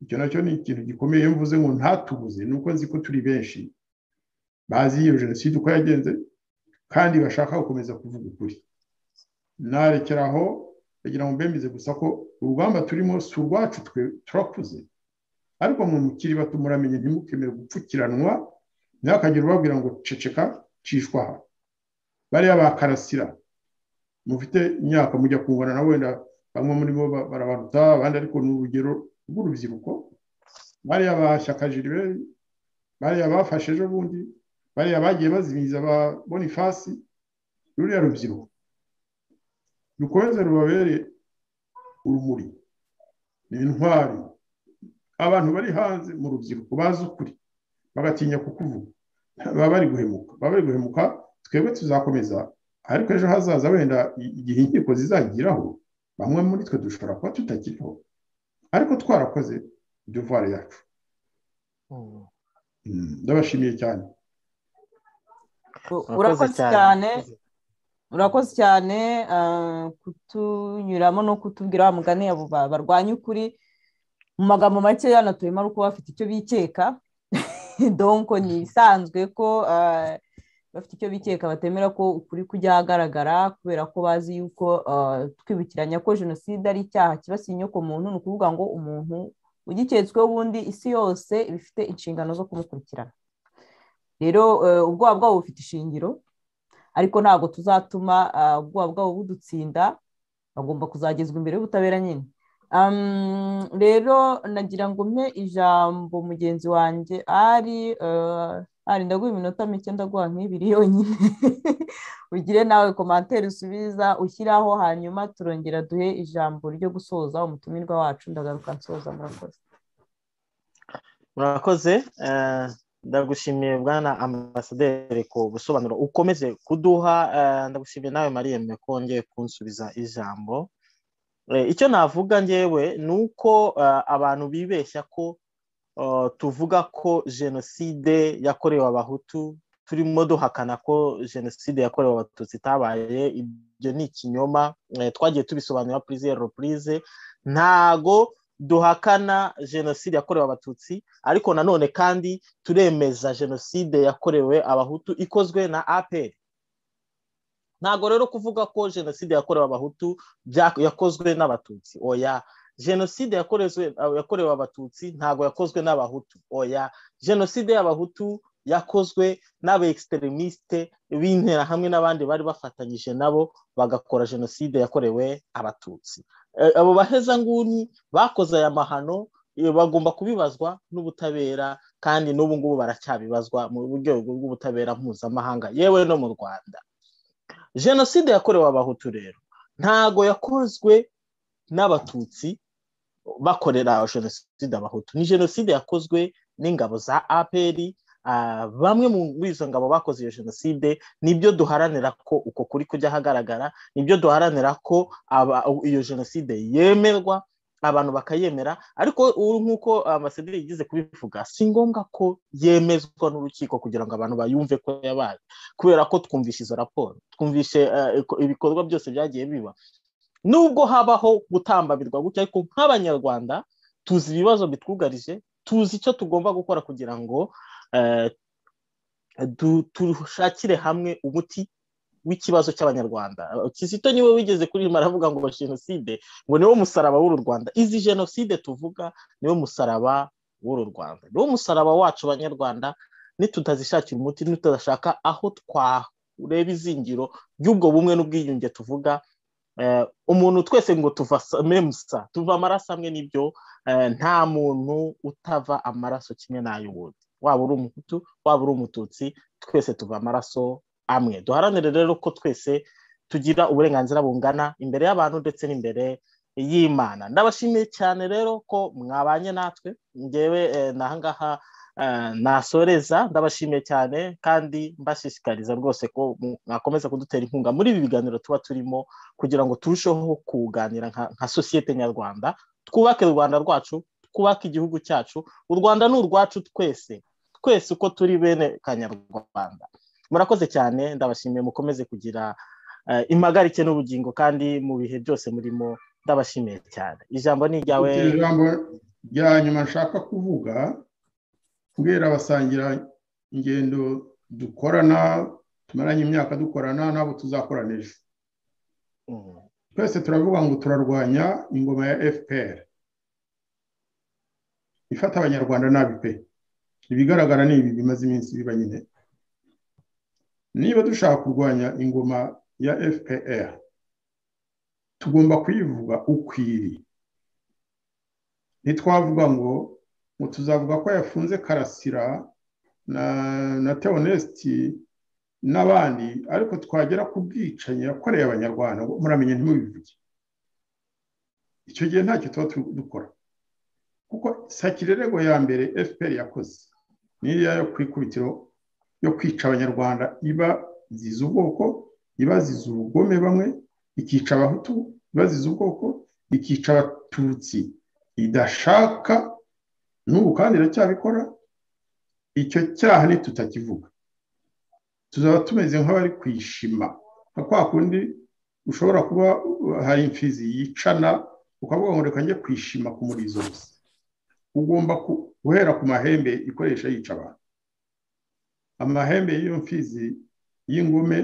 icyo nacyo ni ikintu gikomeye iyo mvuze ngo ntatubuze ni uko nzi ko turi benshi bazi iyo jenoside uko yagenze kandi bashaka gukomeza kuvuga ukuri narekeraho bagira ngo mbemeze gusa ko urugamba turimo si urwacu twe turakuze ariko mwe mukiri bato muramenye ntimukemere gupfukiranwa ntihakagire ubabwira ngo ceceka cishwa aha bariya bakarasira mufite imyaka mujya kungana na wenda bamwe muri bo barabaruta abandi ariko ni urugero rw'urubyiruko bariya bashyaka jiribe bariya bafashe ejo bundi bariya bagiye bazimiza ba bonifasi ruriya rubyiruko rukomeze rubabere urumuri ni intwari abantu bari hanze mu rubyiruko bazi ukuri bagatinya kukuvuga baba bari guhemuka baba bari guhemuka twebwe tuzakomeza ariko ejo hazaza wenda igihe inkiko zizagiraho bamwe muri twe dushobora kuba tutakiriho ariko twarakoze devoir yacu ndabashimiye cyane urakoze cyane urakoze cyane kutunyuramo no kutubwira wa mugani abo barwanya ukuri mu magambo makeya natuyemo ari uko bafite icyo bikeka donko ni ibisanzwe ko bafite icyo bikeka batemera ko ukuri kujya ahagaragara kubera ko bazi yuko twibukiranya ko jenoside ari icyaha kibasiye inyoko muntu ni ukuvuga ngo umuntu ugiketsweho ubundi isi yose iba ifite inshingano zo kumukurikirana rero ubwoba bwabo bufite ishingiro ariko ntabwo tuzatuma ubwoba bwabo budutsinda bagomba kuzagezwa imbere y'ubutabera nyine rero nagira ngo mpe ijambo mugenzi wanjye ari ari ndaguha iminota mike ndaguha nk'ibiri yonyine ugire nawe komantere usubiza ushyiraho hanyuma turongera duhe ijambo ryo gusoza umutumirwa wacu ndagaruka nsoza murakoze murakoze ndagushimiye bwana ambasaderi ku busobanuro ukomeze kuduha ndagushimiye nawe mariyeme ko wongeye kunsubiza ijambo icyo navuga ngewe ni uko abantu bibeshya ko tuvuga ko jenoside yakorewe abahutu turimo duhakana ko jenoside yakorewe abatutsi itabaye ibyo ni ikinyoma twagiye tubisobanura purize repurize ntago duhakana jenoside yakorewe abatutsi ariko nanone kandi turemeza jenoside yakorewe abahutu ikozwe na apr ntabwo rero kuvuga ko jenoside yakorewe abahutu yakozwe n'abatutsi oya jenoside yakorewe abatutsi ntabwo yakozwe n'abahutu oya jenoside y'abahutu yakozwe n'aba ekisiteremisite b'intera hamwe n'abandi bari bafatanyije nabo bagakora jenoside yakorewe abatutsi abo bahezanguni bakoze aya mahano bagomba kubibazwa n'ubutabera kandi n'ubu ngubu baracyabibazwa mu rwego rw'ubutabera mpuzamahanga yewe no mu rwanda jenoside yakorewe abahutu rero ntago yakozwe n'abatutsi bakorera jenoside abahutu ni jenoside yakozwe n'ingabo za aperi bamwe muri izo ngabo bakoze iyo jenoside nibyo duharanira ko uko kuri kujya ahagaragara nibyo duharanira ko iyo jenoside yemerwa abantu bakayemera ariko nk'uko amasederi yigeze kubivuga si ngombwa ko yemezwa n'urukiko kugira ngo abantu bayumve ko yabaye kubera ko twumvishe izo raporo twumvishe ibikorwa byose byagiye biba nubwo habaho gutambabirwa gutya ariko nk'abanyarwanda tuzi ibibazo bitwugarije tuzi icyo tugomba gukora kugira ngo dushakire hamwe umuti w'ikibazo cy'abanyarwanda kizito niwe wigeze kuririmba aravuga ngo jenoside ngo niwo musaraba w'uru rwanda izi jenoside tuvuga niwo musaraba w'uru rwanda niwo musaraba wacu abanyarwanda nitutazishakira umuti nitudashaka aho twareba izingiro ry'ubwo bumwe n'ubwiyunge tuvuga umuntu twese ngo tuva memusa tuva amaraso amwe n'ibyo nta muntu utava amaraso kimwe n'ay'ubundi waba uri umuhutu waba uri umututsi twese tuva amaraso amwe duharanire rero ko twese tugira uburenganzira bungana imbere y'abantu ndetse n'imbere y'imana ndabashimiye cyane rero ko mwabanye natwe ngewe nahangaha nasoreza ndabashimiye cyane kandi mbashishikariza rwose ko mwakomeza kudutera inkunga muri ibi biganiro tuba turimo kugira ngo turusheho kuganira nka sosiyete nyarwanda twubake u rwanda rwacu twubake igihugu cyacu u rwanda ni urwacu twese twese uko turi bene kanyarwanda murakoze cyane ndabashimiye mukomeze kugira impagarike n'ubugingo kandi mu bihe byose murimo ndabashimiye cyane ijambo ni iryawe ijambo rya nyuma nshaka kuvuga kubera abasangira ingendo dukorana tumaranye imyaka dukorana nabo tuzakorana ejo twese turavuga ngo turarwanya ingoma ya fpr ifata abanyarwanda nabi pe ibigaragara ni ibi bimaze iminsi biba nyine niba dushaka kurwanya ingoma ya fpr tugomba kuyivuga ukwiri ntitwavuga ngo ngo tuzavuga ko yafunze karasira na na teonesiti n'abandi ariko twagera ku bwicanyi yakoreye abanyarwanda ngo muramenya ntimubivuge icyo gihe ntacyo tuba dukora kuko sakirerego ya mbere fpr yakoze niyo yo ku ikubitiro yo kwica abanyarwanda ibaziza ubwoko ibaziza ubugome bamwe ikica abahutu ibaziza ubwoko ikica abatutsi idashaka n'ubu kandi iracyabikora icyo cyaha ntitutakivuga tuzaba tumeze nk'abari kwishima nka kwa kundi ushobora kuba hari imfizi yicana ukavuga ngo reka njye kwishima ku murizo gusa ugomba guhera ku mahembe ikoresha yica abantu amahembe y'iyo mfizi y'ingume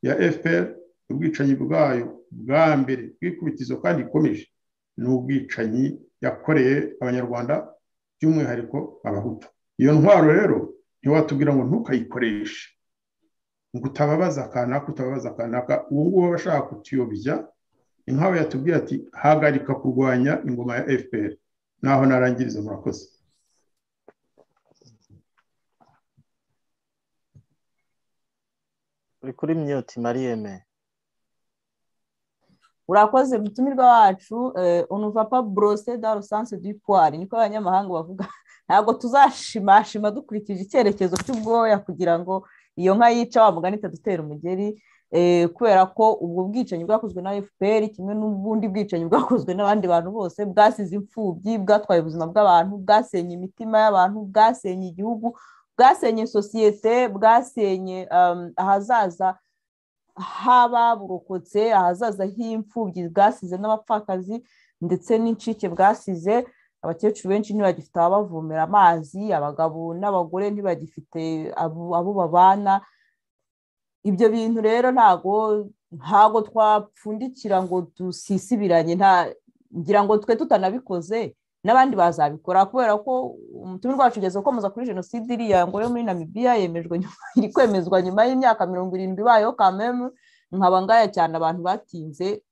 ya fpr ubwicanyi bwayo bwa mbere bw'ikubitizo kandi ikomeje ni ubwicanyi yakoreye abanyarwanda by'umwihariko abahutu iyo ntwaro rero ntiwatubwira ngo ntukayikoreshe ngo utababaza akanaka utababaza akanaka ubu ngubu abashaka kutuyobya inkaba yatubwiye ati hagarika kurwanya ingoma ya fpr naho narangiriza murakoze uri kuri myoti mariyeme urakoze mutumirwa wacu unuvapa borose da rusanse du puwari niko abanyamahanga bavuga ntabwo tuzashimashima dukurikije icyerekezo cy'ubwoya kugira ngo iyo nka yica wa mugani itadutera umugeri kubera ko ubwo bwicanyi bwakozwe na fpr kimwe n'ubundi bwicanyi bwakozwe n'abandi bantu bose bwasize imfubyi bwatwaye ubuzima bw'abantu bwasenye imitima y'abantu bwasenye igihugu bwasenye sosiyete bwasenye ahazaza h'ababurokotse ahazaza h'imfubyi bwasize n'abapfakazi ndetse n'incike bwasize abakecuru benshi ntibagifite ababavomera amazi abagabo n'abagore ntibagifite abo babana ibyo bintu rero ntago ntago twapfundikira ngo dusisibiranye ngira ngo twe tutanabikoze n'abandi bazabikora kubera ko umutungo wacu ugeze gukomeza kuri jenoside iriya ngo yo muri namibiya yemejwe iri kwemezwa nyuma y'imyaka mirongo irindwi ibayeho kamemu nkaba ngaya cyane abantu batinze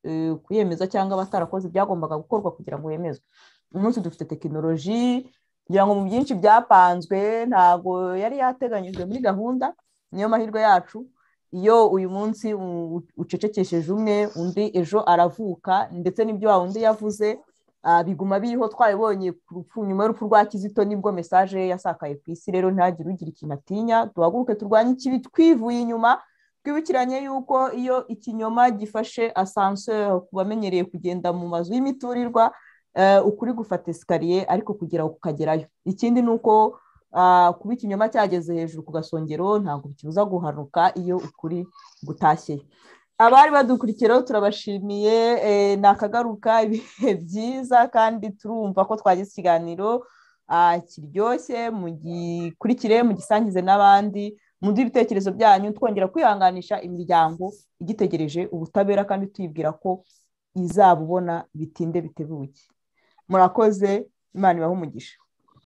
kuyemeza cyangwa batarakoze ibyagombaga gukorwa kugira ngo yemezwe uyu munsi dufite tekinoloji kugira ngo mu byinshi byapanzwe ntabwo yari yateganyijwe muri gahunda niyo mahirwe yacu iyo uyu munsi ucecekesheje umwe undi ejo aravuka ndetse n'ibyo wa undi yavuze biguma biriho twabibonye ku rupfu nyuma y'urupfu rwa kizito nibwo mesaje ye yasakaye ku isi rero ntihagire ugira ikintu atinya duhaguruke turwanye ikibi twivuye inyuma twibukiranye yuko iyo ikinyoma gifashe asanseri ku bamenyereye kugenda mu mazu y'imiturirwa ukuri gufata esikariye ariko kugira ngo ukagerayo ikindi ni uko kuba ikinyoma cyageze hejuru ku gasongero ntabwo bikibuza guhanuka iyo ukuri gutashye abari badukurikiyeho turabashimiye ni akagaruka ibihe byiza kandi turumva ko twagize ikiganiro kiryoshye mugikurikire mugisangize n'abandi muduhe ibitekerezo byanyu twongera kwihanganisha imiryango igitegereje ubutabera kandi tuyibwira ko izabubona bitinde bitebuke murakoze imana ibaha umugisha